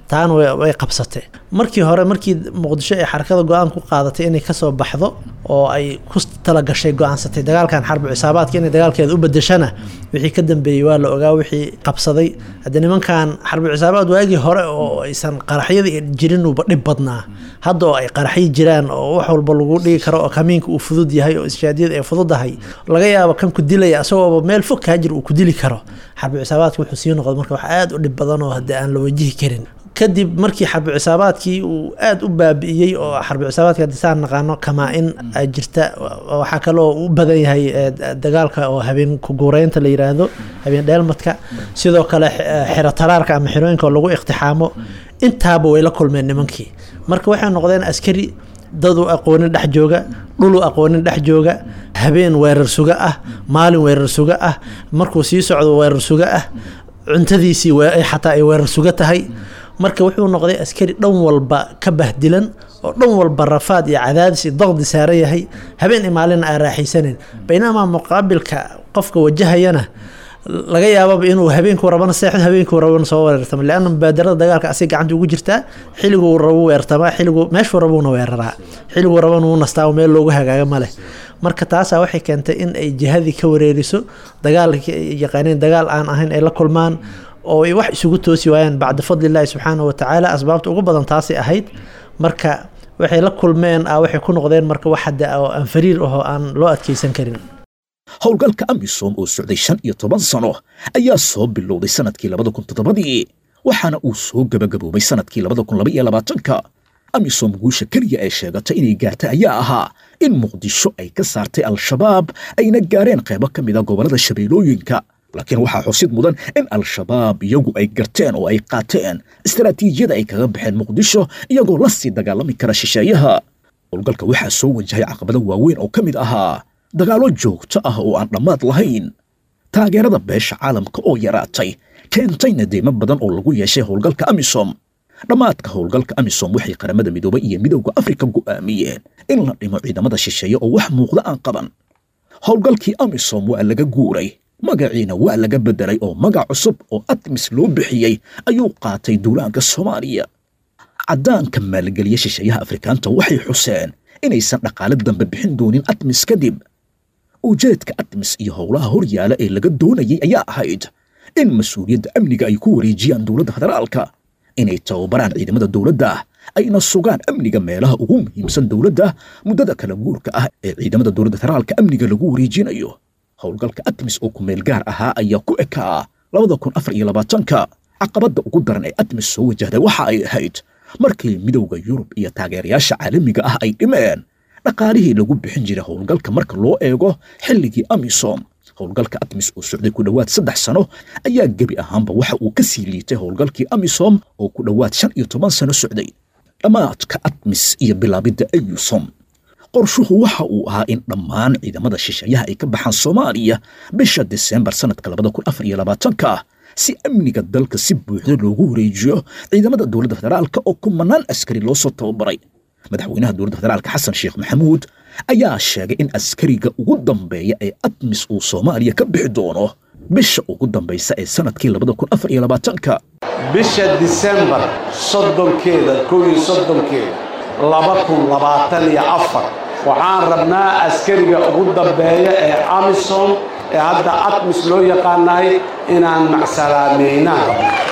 taana way- way qabsatay markii hore markii muqdisho ay xarakada go-aan ku qaadatay inay kasoo baxdo oo ay ku talagashay go-aansatay dagaalkan xarbi cisaabaadka inay dagaalkeeda u bedeshana wixii ka dambeeyey waa la ogaa wixii qabsaday hadde nimankan xarbi cisaabaad waagii hore oo aysan qaraxyada jirin uuba dhib badnaa hadda oo ay qaraxyi jiraan oo wax walba lagu dhigi karo oo kamiinka uu fudud yahay oo ishaadiyada ay fududahay laga yaabo kan ku dilaya asagooba meel fog kaa jir uu ku dili karo xarbi cisaabaadka wuxuu sii noqday marka wax aada u dhib badan oo hadde aan la wajihi karin kadib markii xarbi cisaabaadkii uu aada u baabi'iyey oo xarbi cisaabaadka haddii saan naqaano kamaa in ay jirta waxaa kaloo u badan yahay eh, dagaalka oo habeen kuguureynta la yiraahdo habeen dheelmadka sidoo kale eh, xero taraarka ama xerooyinka oo lagu iqtixaamo intaaba way la kulmeen nimankii marka waxay noqdeen askari dad u aqoonin dhex jooga dhul u aqoonin dhex jooga habeen weerar suga ah maalin weerar suga ah markuu sii socdo weerar suga ah cuntadiisii we- xataa ay weerar suga tahay marka wuxuu noqday askari dhan walba ka bahdilan oo dhan walba rafaad iyo cadaadis iyo daqdi saaran yahay habeen iyo maalina aan raaxaysanin baynamaa muqaabilka qofka wajahayana laga yaababa inuu habeenkuu rabana seexdo habeenkuu rabana soo weerartamo leanna mubaadarada dagaalka asig gacanta ugu jirtaa xilliguu rabu weertamaa xilligu meeshuu rabuuna weeraraa xilliguu rabana wuu nastaa oo meel loogu hagaaga ma leh marka taasaa waxay keentay in ay jihadii ka wareeriso dagaalka ay yaqaaneen dagaal aan ahayn ay la kulmaan oo ay wax isugu toosi waayaan bacda fadlilaahi subxaanahu watacaala asbaabta ugu badan taasay ahayd marka waxay la kulmeen ah waxay ku noqdeen marka wax hadda oo aan fariir ahoo aan loo adkeysan karin howlgalka amisom oo socday shan iyo toban sano ayaa soo bilowday sanadkii labada kun toddobadii waxaana uu soo gebagaboobay sanadkii labada kun laba iyo labaatanka amisom guusha keliya ee sheegatay inay gaartay ayaa ahaa in muqdisho ay ka saartay al-shabaab ayna gaareen qaybo ka mid a gobollada shabeellooyinka laakiin waxaa xusid mudan in al-shabaab iyagu ay garteen oo ay qaateen istaraatiijiyada ay kaga baxeen muqdisho iyagoo la sii dagaalami kara shisheeyaha howlgalka waxaa soo wajahay caqabado waaweyn oo ka mid ahaa dagaallo joogto ah oo aan dhammaad lahayn taageerada beesha caalamka oo yaraatay keentayna deymo badan oo lagu yeeshay howlgalka amisom dhammaadka howlgalka amisom waxay qaramada midoobay iyo midowda afrika go'aamiyeen in la dhimo ciidamada shisheeye oo wax muuqda aan qaban howlgalkii amisom waa laga guuray magaciina waa laga beddelay oo magac cusub oo atmis loo bixiyey ayuu qaatay duulaanka soomaaliya caddaanka maalgeliya shisheeyaha afrikaanta waxay xuseen inaysan dhaqaale dambe bixin doonin atmis kadib ujeedka atmis iyo howlaha horyaala ee laga doonayay ayaa ahayd in mas-uuliyadda amniga ay ku wareejiyaan dowladda federaalka inay tababaraan ciidamada dowladda ayna sugaan amniga meelaha ugu muhiimsan dowladda muddada kala guurka ah ee ciidamada dowladda federaalka amniga lagu wareejinayo howlgalka atmis oo kumeel gaar ahaa ayaa ku ekaa labada kun afar iyo labaatanka caqabadda ugu daran ee atmis soo wajahday waxa ay ahayd markii midowda yurub iyo taageerayaasha caalamiga ah ay dhimeen dhaqaalihii lagu bixin jiray howlgalka marka loo eego xilligii amisom howlgalka atmis oo socday ku dhowaad saddex sano ayaa gebi ahaanba waxa uu ka sii liitay howlgalkii amisom oo ku dhowaad shan iyo toban sano socday dhammaadka atmis iyo bilaabidda ayusom qorshuhu waxa uu ahaa in dhammaan ciidamada shisheeyaha ay ka baxaan soomaaliya bisha disembar sanadka labada kun afar iyo labaatanka si amniga dalka si buuxda loogu wareejiyo ciidamada dowladda federaalka oo kumanaan askari loo soo tababaray madaxweynaha dowladda federaalka xasan sheekh maxamuud ayaa sheegay in askariga ugu dambeeya ee atmis uu soomaaliya ka bixi doono bisha ugu dambaysa ee sanadkii labada kun afar iyo labaatanka bisha disembar soddonkeeda kow iyo soddonkeeda laba kun labaatan iyo afar waxaan rabnaa askariga ugu dambeeya ee amisom ee hadda atmis loo yaqaanahay inaan macsalaameynaan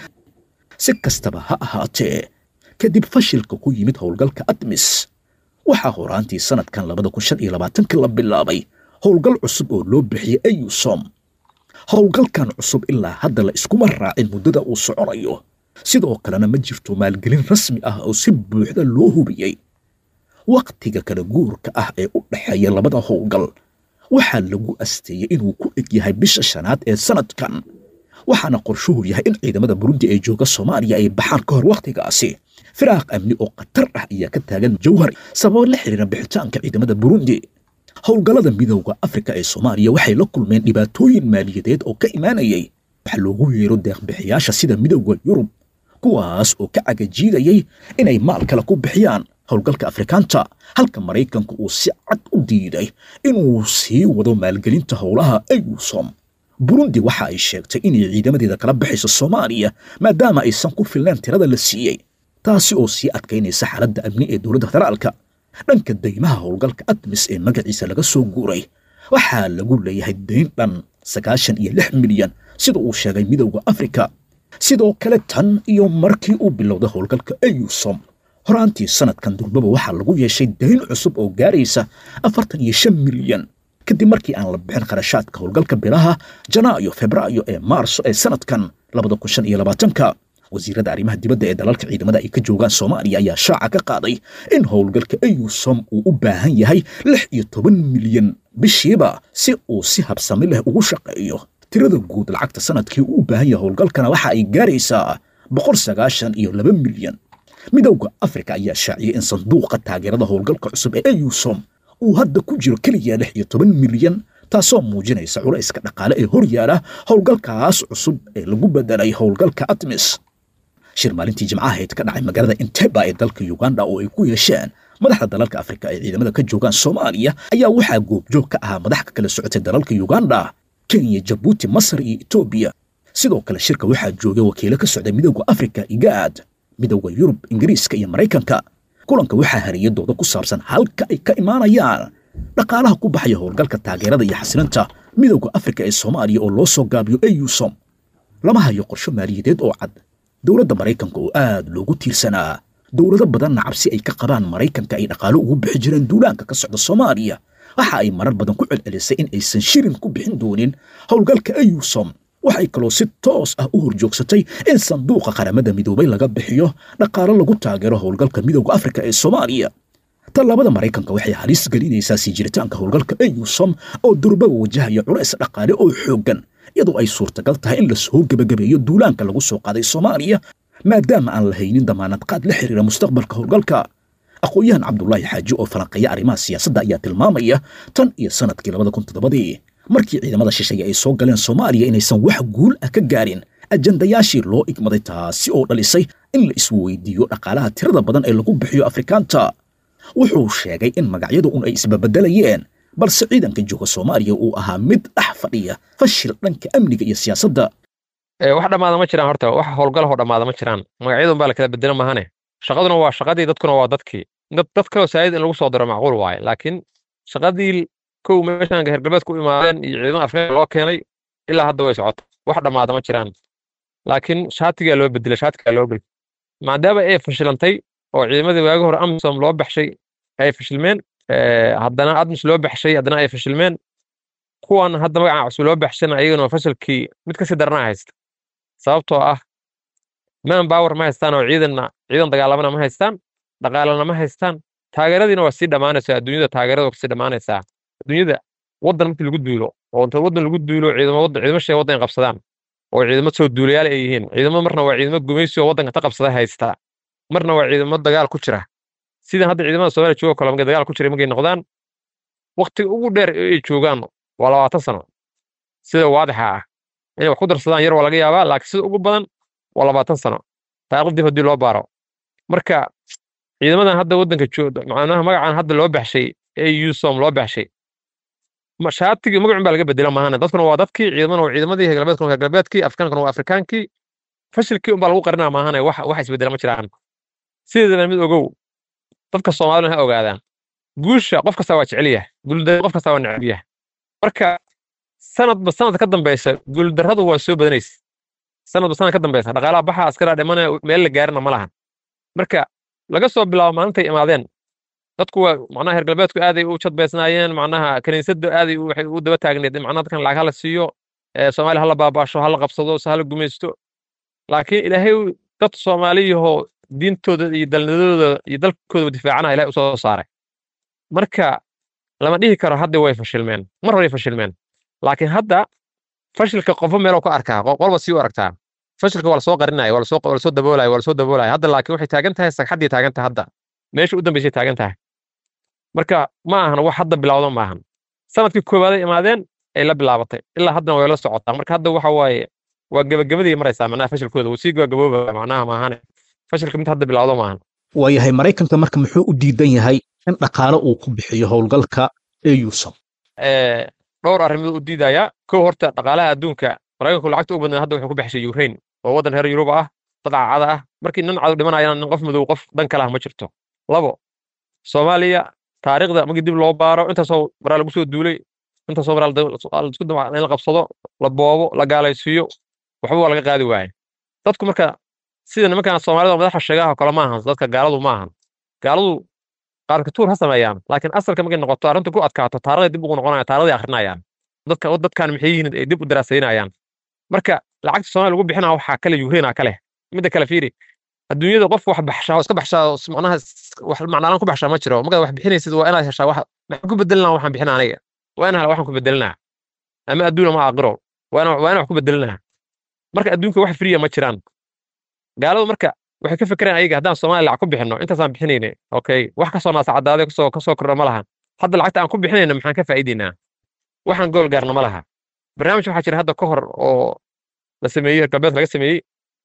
si kastaba ha ahaatee kadib fashilka ku yimid howlgalka atmis waxaa horaantii sanadkan labada kun shan iyo labaatanka la bilaabay howlgal cusub oo loo bixiyey ayusom howlgalkan cusub ilaa hadda la iskuma raacin muddada uu soconayo sidoo kalena ma jirto maalgelin rasmi ah oo si buuxda loo hubiyey wakhtiga kala guurka ah ee u dhexeeya labada howlgal waxaa lagu asteeyey inuu ku eg yahay bisha shanaad ee sanadkan waxaana qorshuhu yahay in ciidamada burundi ee jooga soomaaliya ay baxaan ka hor wakhtigaasi firaaq amni oo khatar ah ayaa ka taagan jawhar sababo la xiriira bixitaanka ciidamada burundi howlgallada midowda afrika ee soomaaliya waxay la kulmeen dhibaatooyin maaliyadeed oo ka imaanayay waxaa loogu yeero deeqbixiyaasha sida midowda yurub kuwaas oo ka cagajiidayay inay maal kale ku bixiyaan howlgalka afrikaanta halka maraykanku uu si cad u diiday inuu sii wado maalgelinta howlaha ayusom burundi waxa ay sheegtay inay ciidamadeeda kala baxayso soomaaliya maadaama aysan ku filnayn tirada la siiyey taasi oo sii adkaynaysa xaaladda amni ee dowladda federaalka dhanka daymaha howlgalka admis ee magaciisa laga soo guuray waxaa lagu leeyahay dayn dhan sagaashan iyo lix milyan sida uu sheegay midowda afrika sidoo kale tan iyo markii uu bilowday howlgalka eyusom horaantii sanadkan durbaba waxaa lagu yeeshay dayn cusub oo gaaraysa afartan iyo shan milyan kadib markii aan la bixin kharashaadka howlgalka bilaha janaayo febraayo ee maarso ee sanadkan labada kun shan iyo labaatanka wasiirada arrimaha dibadda ee dalalka ciidamada ay ka joogaan soomaaliya ayaa shaaca ka qaaday in howlgalka eyusom uu u baahan yahay lix iyo toban milyan bishiiba si uu si habsami leh ugu shaqeeyo tirada guud lacagta sanadkii uu u baahan yahay howlgalkana waxa ay gaaraysaa boqol sagaashan iyo laba milyan midowda afrika ayaa shaaciyay in sanduuqa taageerada howlgalka cusub ee eyusom uu hadda ku jiro keliya lix iyo toban milyan taasoo muujinaysa culayska dhaqaale ee hor yaala howlgalkaas cusub ee lagu bedelay howlgalka atmis shir maalintii jimcahayd ka dhacay magaalada inteba ee dalka uganda oo ay ku yeesheen madaxda dalalka afrika ee ciidamada ka joogaan soomaaliya ayaa waxaa goobjoog ka ahaa madax ka kala socotay dalalka uganda kenya jabuuti masar iyo etoobiya sidoo kale shirka waxaa joogay wakiilo ka socday midowda afrika igaad midowda yurub ingiriiska iyo maraykanka kulanka waxaa hariyay dooda ku saabsan halka ay ka imaanayaan dhaqaalaha ku baxaya howlgalka taageerada iyo xasilinta midowda afrika ee soomaaliya oo loo soo gaabiyo eyusom lama hayo qorsho maaliyadeed oo cad dowladda maraykanka oo aad loogu tiirsanaa dowlado badanna cabsi ay ka qabaan maraykanka ay dhaqaalo ugu bixi jireen duulaanka ka socda soomaaliya waxa ay marar badan ku celcelisay in aysan shirin ku bixin doonin howlgalka eyusom waxay kaloo si toos ah u horjoogsatay in sanduuqa qaramada midoobay laga bixiyo dhaqaalo lagu taageero howlgalka midowda afrika ee soomaaliya tallaabada maraykanka waxay halis gelinaysaa sii jiritaanka howlgalka eyusom oo durbaba wajahaya culays dhaqaale oo xooggan iyadoo ay suurtagal tahay in lasoo gebagabeeyo duulaanka lagu soo qaaday soomaaliya maadaama aan la haynin damaanad qaad la xiriira mustaqbalka howlgalka aqoon-yahan cabdulaahi xaaji oo falanqeeya arrimaha siyaasadda ayaa tilmaamaya tan iyo sanadkii labada kun toddobadii markii ciidamada shisheeye ay soo galeen soomaaliya inaysan wax guul ah ka gaarin ajandayaashii loo igmaday taasi oo dhalisay in la isweydiiyo dhaqaalaha tirada badan ee lagu bixiyo afrikaanta wuxuu sheegay in magacyadu un ay isbabedelayeen balse ciidanka jooga soomaaliya uu ahaa mid dhex fadhiya fashil dhanka amniga iyo siyaasadda wax dhammaada ma jiraan horta wax howlgalahoo dhammaada ma jiraan magacyadun baa la kala bedela mahane shaqaduna waa shaqadii dadkuna waa dadkii dad kaloo saayid in lagu soo diro macquul waaye laakiin shaqadii kow meeshaan hergalbeed ku imaadeen iyo ciidamada afrika loo keenay ilaa hadda way socota wax dhammaada ma jiraan laakiin shaatigaa loo bedela shaatigaa loo gel maadaama ay fashilantay oo ciidamadii waagi hore amisom loo baxshay ay fashilmeen haddana admis loo baxshay haddana ay fashilmeen kuwan hadda magaca cusub loo baxshana ayagana fashilkii mid kasii daranaa haysta sababtoo ah man power ma haystaan oo ciidanna ciidan dagaalamana ma haystaan dhaqaalana ma haystaan taageeradiina waa sii dhammaanaysaa adduunyada taageerada waa kasii dhammaanaysaa adduunyada waddan markii lagu duulo oo inta waddan lagu duulo ciidamo waddan ciidamo shay waddan qabsadaan oo ciidamo soo duulayaal ay yihiin ciidamo marna waa ciidamo gumaysi oo waddanka ta qabsada haysta marna waa ciidamo dagaal ku jira sidan hadda ciidamada soomaaliya jooga kale markay dagaal ku jira markay noqdaan waqtiga ugu dheer ee ay joogaan waa labaatan sano sida waadixa ah inay wax ku darsadaan yar waa laga yaabaa laakiin sida ugu badan waa labaatan sano taariikh dib haddii loo baaro marka ciidamadan hadda waddanka jooga macnaha magacan hadda loo baxshay ee usom loo baxshay shaatigii magacun baa laga bedela maahane dadkuna waa dadkii ciidamana waa ciidamadii hegalbeedkuna waa hegalbeedkii afrikaankuna waa afrikaankii fashilkii unbaa lagu qarinaa maahane wax wax isbedela ma jiraan sideedana mid ogow dadka soomaalina ha ogaadaan guusha qof kasta waa jecel yahay guuldarrada qof kasta waa neceb yahay marka sanadba sanadka ka dambeysa guuldarradu waa soo badanaysa sanadba sanad ka dambeysa dhaqaalaha baxa askaraa dhimanaya meel la gaarina ma lahan marka laga soo bilaabo maalintay imaadeen dadku waa macnaha heer galbeedku aaday u jadbaysnaayeen macnaha kaniisadda aaday waxay u daba taagneed in macnaha dadkan lacag hala siiyo soomaaliya hala baabaasho hala qabsado se hala gumaysto laakiin ilaahay dad soomaaliyahoo diintooda iyo dalnadooda iyo dalkooda difaacana ilahay usoo saaray marka lama dhihi karo hadda way fashilmeen mar horay fashilmeen laakiin hadda fashilka qofo meeloo ka arkaa qolba sii u aragtaa fashilka waa lasoo qarinaya waa lasoo daboolaya waa lasoo daboolaya hadda laakiin waxay taagan tahay sagxaddii taagan tahay hadda meesha u dambeysay taagan tahay marka ma ahan wax hadda bilowda ma ahan sanadkii koobaaday imaadeen ay la bilaabatay ilaa haddana way la socotaa marka hadda waxa waaye waa gebagabadii maraysaa macnaha fashilkooda wuu sii gabagabooba macnaha maahane fashilka mid hadda bilowda maahan waayahay maraykanka marka muxuu u diidan yahay in dhaqaale uu ku bixiyo howlgalka eusom dhowr arrimood u diidayaa kow horta dhaqaalaha adduunka maraykanku lacagta u badnaa hadda wuxuu ku baxshay ukraine oo waddan reer yuruba ah dad cacada ah markii nin cadu dhimanayana nin qof madow qof dan kale ah ma jirto labo soomaaliya taariikhda markii dib loo baaro intaasoo maraa lagu soo duulay intaasoo maraa isku dama in la qabsado la boobo la gaalaysiiyo waxba waa laga qaadi waaye dadku marka sida nimankan soomaalida madaxa sheegaha kale ma ahan dadka gaaladu ma ahan gaaladu qaarkatuur ha sameeyaan laakiin asalka markay noqoto arrinta ku adkaato taarikhday dib ugu noqonayaan taarikhday akhrinayaan dadka dadkan maxay yihiin ay dib u daraasaynayaan marka lacagta soomaaliya lagu bixinaa waxaa kale yukraina kale midda kale fiiri adduunyada qof wax baxshaa oo iska baxshaa oo macnaha wax macnaalaan ku baxshaa ma jiro markaad wax bixinaysid waa inaad heshaa wax maxaan ku bedelinaa waxaan bixina aniga waa inaan waxaan ku bedelinaa ama adduun ama aakhiro waa inaan waa inaan wax ku bedelinaa marka adduunka wax friya ma jiraan gaaladu marka waxay ka fekereen ayaga haddaan soomaaliya lacag ku bixinno intaasaan bixinayne okay wax kasoo naasacadaade kasoo kasoo kordha ma laha hadda lacagta aan ku bixinayna maxaan ka faa'iidaynaa waxaan gool gaarna ma laha barnaamij waxaa jira hadda ka hor oo la sameeyey galbeed laga sameeyey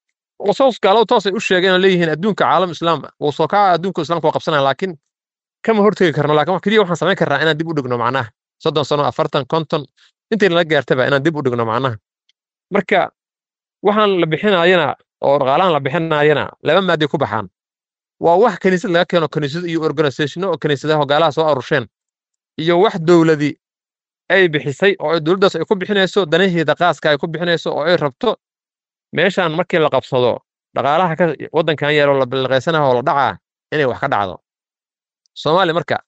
oo soos gaaladu toosay u sheegeen oo leeyihiin adduunka caalam islaam wuu soo kaca adduunka islaamka waa qabsanaya laakiin kama hortegi karno laakiin wax keliya waxaan samayn karnaa inaan dib u dhigno macnaha soddon sano afartan konton intii nala gaartaba inaan dib u dhigno macnaha marka waxaan la bixinayana oo dhaqaalahan la bixinayana laba maaday ku baxaan waa wax kaniisad laga keeno kaniisado iyo organisationo oo kaniisadaha hogaalaha soo arusheen iyo wax dowladi ay bixisay oo ay dowladdaas ay ku bixinayso danaheeda qaaska ay ku bixinayso oo ay rabto meeshaan markii la qabsado dhaqaalaha ka waddankan yeelo la bilqaysanaha oo la dhacaa inay wax ka dhacdo soomaaliya marka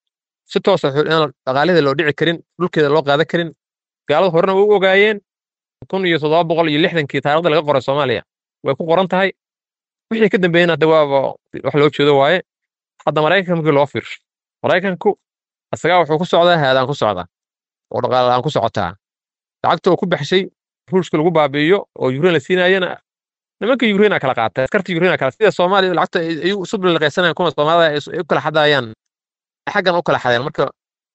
si toosa in dhaqaalaheeda loo dhici karin dhulkeeda loo qaadan karin gaaladu horena way u ogaayeen kun iyo toddoba boqol iyo lixdankii taarikhda laga qoray soomaaliya way ku qoran tahay wixii ka dambeeyena hadda waaba wax loo jeedo waaye hadda maraykanka markii loo fiirsho maraykanku isagaa wuxuu ku socdaa haadaan ku socdaa oo dhaqaalaan ku socotaa lacagta uu ku baxshay ruushka lagu baabi'iyo oo yukrain la siinaayana nimanka yukraina kala qaatay askarta yukraina kala sida soomaaliya lacagta ay isu bilaqaysanayaan kuma soomaalida ay u kala xadayaan xaggan u kala xadeen marka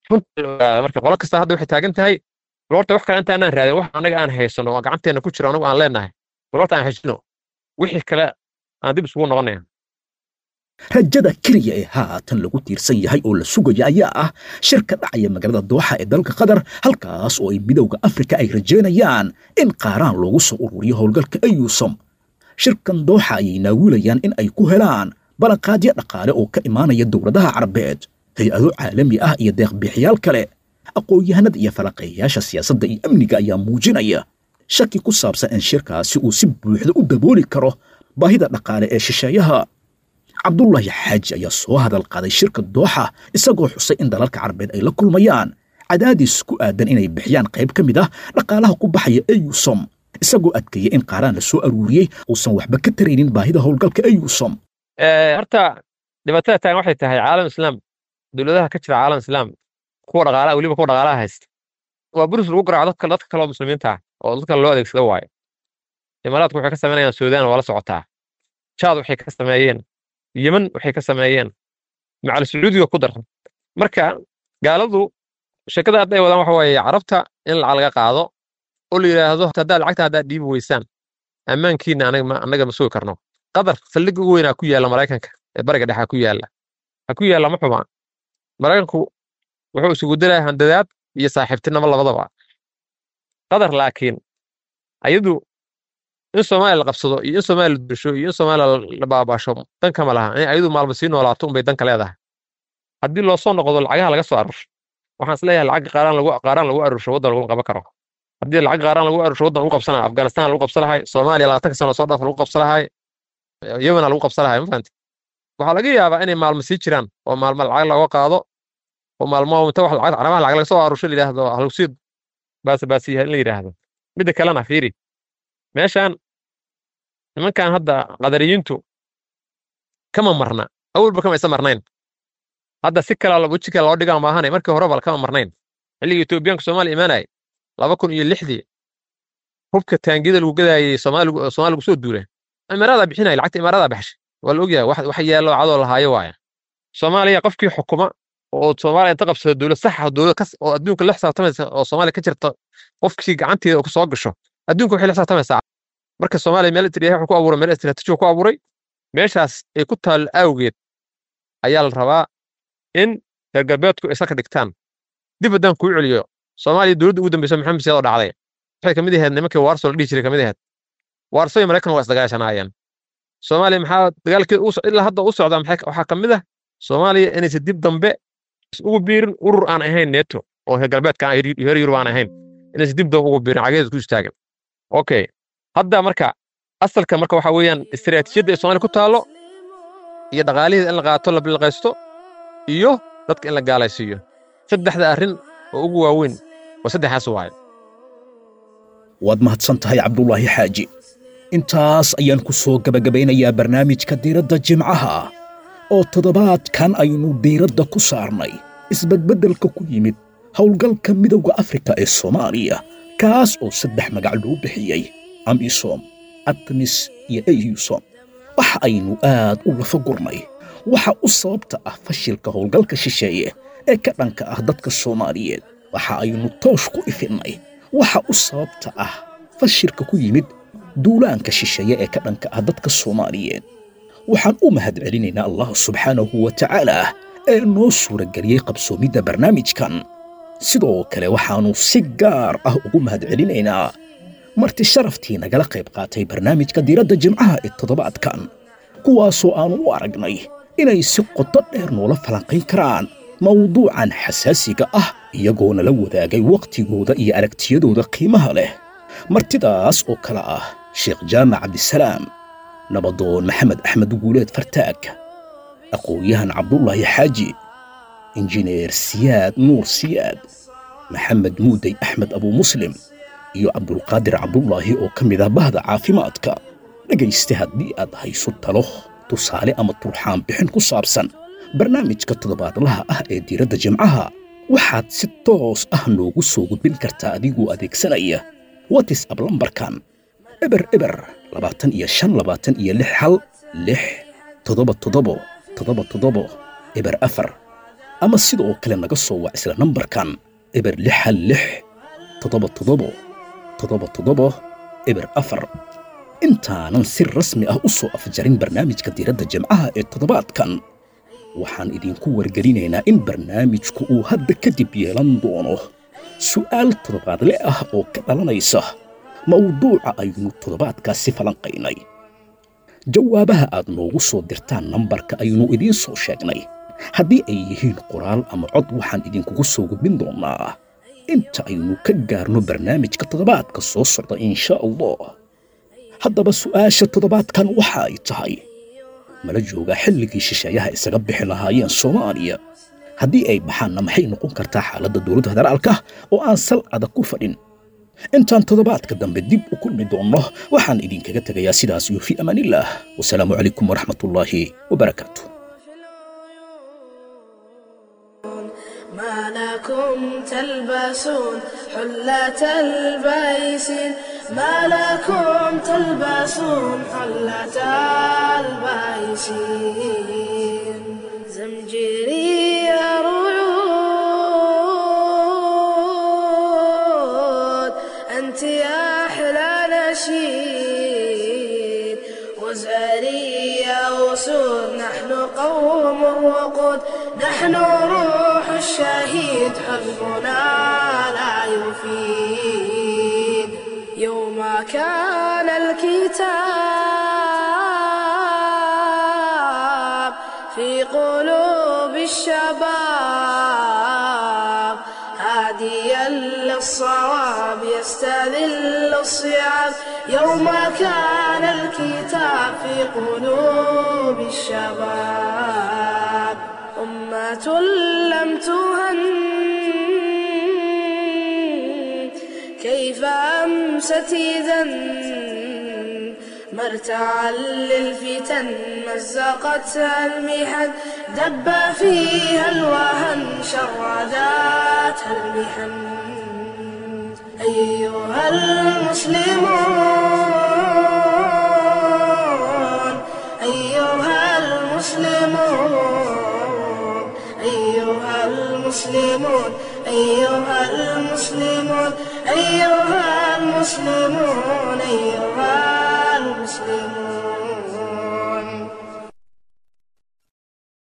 marka qolo kasta hadda waxay taagan tahay horta wax kale intaanaan raadin wax anaga aan haysano oo gacanteena ku jiro anagu aan leenahay horta aan heshino wixii kale aan dib isugu noqonaya rajada keliya ee haatan lagu tiirsan yahay oo la sugaya ayaa ah shirka dhacaya magaalada dooxa ee dalka qatar halkaas oo ay midowda afrika ay rajaynayaan in qaaraan loogu soo ururiyo howlgalka ayusom shirkan dooxa ayay naawilayaan in ay ku helaan ballanqaadyo dhaqaale oo ka imaanaya dowladaha carabeed hay-ado caalami ah iyo deeqbiixyaal kale aqoon-yahanada iyo falaqeeyayaasha siyaasadda iyo amniga ayaa muujinaya shaki ku saabsan in shirkaasi uu si buuxda u dabooli karo baahida dhaqaale ee shisheeyaha cabdullaahi xaaji ayaa soo hadal qaaday shirka dooxa isagoo xusay in dalalka carabeed ay la kulmayaan cadaadis ku aadan inay bixiyaan qayb ka mid ah dhaqaalaha ku baxaya eyusom isagoo adkeeya in qaaraan la soo aruuriyey uusan waxba ka taraynin baahida howlgalka eyusom horta dhibaatada taagan waxay tahay caalam islaam dowladaha ka jira caalam islaam kuwa dhaqaalaha weliba kuwa dhaqaalaha haysta waa burus lagu garaaco dadka dadka kale oo muslimiinta ah oo dadka loo adeegsada waayo imaaraadku waxay ka samaynayaan suudaan waa la socotaa jaad waxay ka sameeyeen yemen waxay ka sameeyeen macal sacuudiga ku dar marka gaaladu sheekada hadday wadaan waxa waaye carabta in lacag laga qaado oo la yidhaahdo haddaa lacagta haddaa dhiibi weysaan ammaankiina annaga ma sugi karno qatar saldhigga ugu weynaa ku yaalla maraykanka ee bariga dhexa ku yaalla ha ku yaalla ma xuma maraykanku wuxuu isugu diraya handadaad iyo saaxiibtinimo labadaba qatar laakiin ayadu in soomaaliya la qabsado iyo in soomaaliya la dursho iyo in soomaaliya la baabaasho dan kama laha in ayadu maalma sii noolaato unbay danka leedahay haddii loo soo noqdo lacagaha laga soo arursho waxaan is leeyahay lacag qaaraan lagu qaaraan lagu arursho waddan lagu qaban karo haddii lacag qaaraan lagu arursho waddan lagu qabsan lahaa afghanistan lagu qabsan lahay soomaaliya labaatanka sano soo dhaaf lagu qabsan lahay yemena lagu qabsan lahay ma fahanti waxaa laga yaabaa inay maalmo sii jiraan oo maalmo lacag looga qaado oo maalmo inta wax lacag caramaha lacag laga soo arursho la yidhaahdo halugsiid baase baasiyaha in la yidhaahdo midda kalena fiiri meeshaan nimankan hadda qadariyiintu kama marna awalba kama isa marnayn hadda si kala weji kale loo dhigaa maahane markii horeba kama marnayn xilligii etoobiyaanka soomaaliya imaanayay laba kun iyo lixdii hubka taangiyada lagu gadaayay soomaaliya soomaaliya lagu soo duulay imaaradaa bixinaya lacagta imaaradaa baxshay waa la ogyahay wax wax yaallo cadoo lahaayo waaya soomaaliya qofkii xukuma oo soomaaliya inta qabsado dowlad sax ah dowlad kas oo adduunka la xisaabtamaysa oo soomaaliya ka jirta qofkii gacanteeda ku soo gasho adduunka waxay la xisaabtamaysaa marka soomaaliya meel istiraatiiji wuxuu ku abuuray meel istiraatiiji ku abuuray meeshaas ay ku taal awgeed ayaa la rabaa in reer galbeedku ay salka dhigtaan dib haddaan kuu celiyo soomaaliya dowladda ugu dambeysa maxamed siyaad oo dhacday waxay kamid ahayd nimankii waarso la dhihi jiray kamid ahayd waarso iyo maraykan waa isdagaashanaayeen soomaaliya maxaa dagaalkeeda u ilaa hadda u socdaa maxay waxaa ka mid ah soomaaliya inaysan dib dambe ugu biirin urur aan ahayn neto oo heer galbeedka aan heer yurub aan ahayn inaysan dib dambe ugu biirin cageeda ku istaagan okay hadda marka asalka marka waxa weeyaan istiraatiijiyadda ee soomaaliya ku taallo iyo dhaqaaliheeda in la qaato la bilqaysto iyo dadka in la gaalaysiiyo saddexda arrin oo ugu waaweyn waa saddexaas waaye waad mahadsan tahay cabdulaahi xaaji intaas ayaan ku soo gebagabaynayaa barnaamijka diiradda jimcaha oo toddobaadkan aynu diiradda ku saarnay isbedbeddelka ku yimid howlgalka midowda afrika ee soomaaliya kaas oo saddex magac loo bixiyey amisom atmis iyo eyusom waxa aynu aad u lafa gurnay waxa u sababta ah fashilka howlgalka shisheeye ee ka dhanka ah dadka soomaaliyeed waxa aynu toosh ku ifinnay waxa u sababta ah fashilka ku yimid duulaanka shisheeye ee ka dhanka ah dadka soomaaliyeed waxaan u mahad celinaynaa allah subxaanahu wa tacaala ee noo suurageliyey qabsoomidda barnaamijkan sidoo kale waxaannu si gaar ah ugu mahad celinaynaa marti sharaftii nagala qayb qaatay barnaamijka diiradda jimcaha ee toddobaadkan kuwaasoo aannu u aragnay inay si qodo dheer noola falanqayn karaan mawduucan xasaasiga ah iyagoo nala wadaagay wakhtigooda iyo aragtiyadooda qiimaha leh martidaas oo kale ah sheekh jaamac cabdisalaam nabadoon maxamed axmed guuleed fartaag aqoon-yahan cabdulaahi xaaji injineer siyaad nuur siyaad maxamed muudey axmed abuu muslim iyo cabdulqaadir cabdulaahi oo ka mid ah bahda caafimaadka dhegayste haddii aad hayso talo tusaale ama turxaan bixin ku saabsan barnaamijka toddobaadlaha ah ee diiradda jimcaha waxaad si toos ah noogu soo gudbin kartaa adigoo adeegsanaya watis ab lambarkan eber eber labaatan iyo shan labaatan iyo lix hal lix toddoba toddobo toddoba toddobo eber afar ama sidoo kale naga soo wac isla nambarkan eber lix hal lix toddoba toddobo toddoba toddobo eber afar intaanan si rasmi ah u soo afjarin barnaamijka diiradda jimcaha ee toddobaadkan waxaan idinku wargelinaynaa in barnaamijku uu hadda kadib yeelan doono su'aal toddobaadle ah oo ka dhalanaysa mawduuca aynu toddobaadkaasi falanqaynay jawaabaha aad noogu soo dirtaan nambarka aynu idiin soo sheegnay haddii ay yihiin qoraal ama cod waxaan idinkugu soo gudbin doonnaa inta aynu ka gaarno barnaamijka toddobaadka soo socda insha allah haddaba su'aasha toddobaadkan waxa ay tahay mala joogaa xilligii shisheeyaha isaga bixi lahaayeen soomaaliya haddii ay baxaanna maxay noqon kartaa xaaladda dowladda federaalka oo aan sal adag ku fadhin intaan toddobaadka dambe dib u kulmi doonno waxaan idinkaga tegayaa sidaas iyo fii amaanillaah wasalaamu calaykum waraxmatullaahi wabarakaatu ما لكم تلبسون حلة البيسين ما لكم تلبسون حلة البيسين زمجري رعود أنت يا أحلى نشيد وزاري يا أسود نحن قوم وقود نحن روح الشهيد حزبنا لا يفيد يوم كان الكتاب في قلوب الشباب هاديا للصواب يستذل الصيام يوم كان الكتاب في قلوب الشباب أمة لم تهن كيف أمست إذا مرتعا للفتن مزقتها المحن دب فيها الوهن شرداتها المحن أيها المسلمون أيها المسلمون أيها المسلمون أيها المسلمون أيها المسلمون أيها المسلمون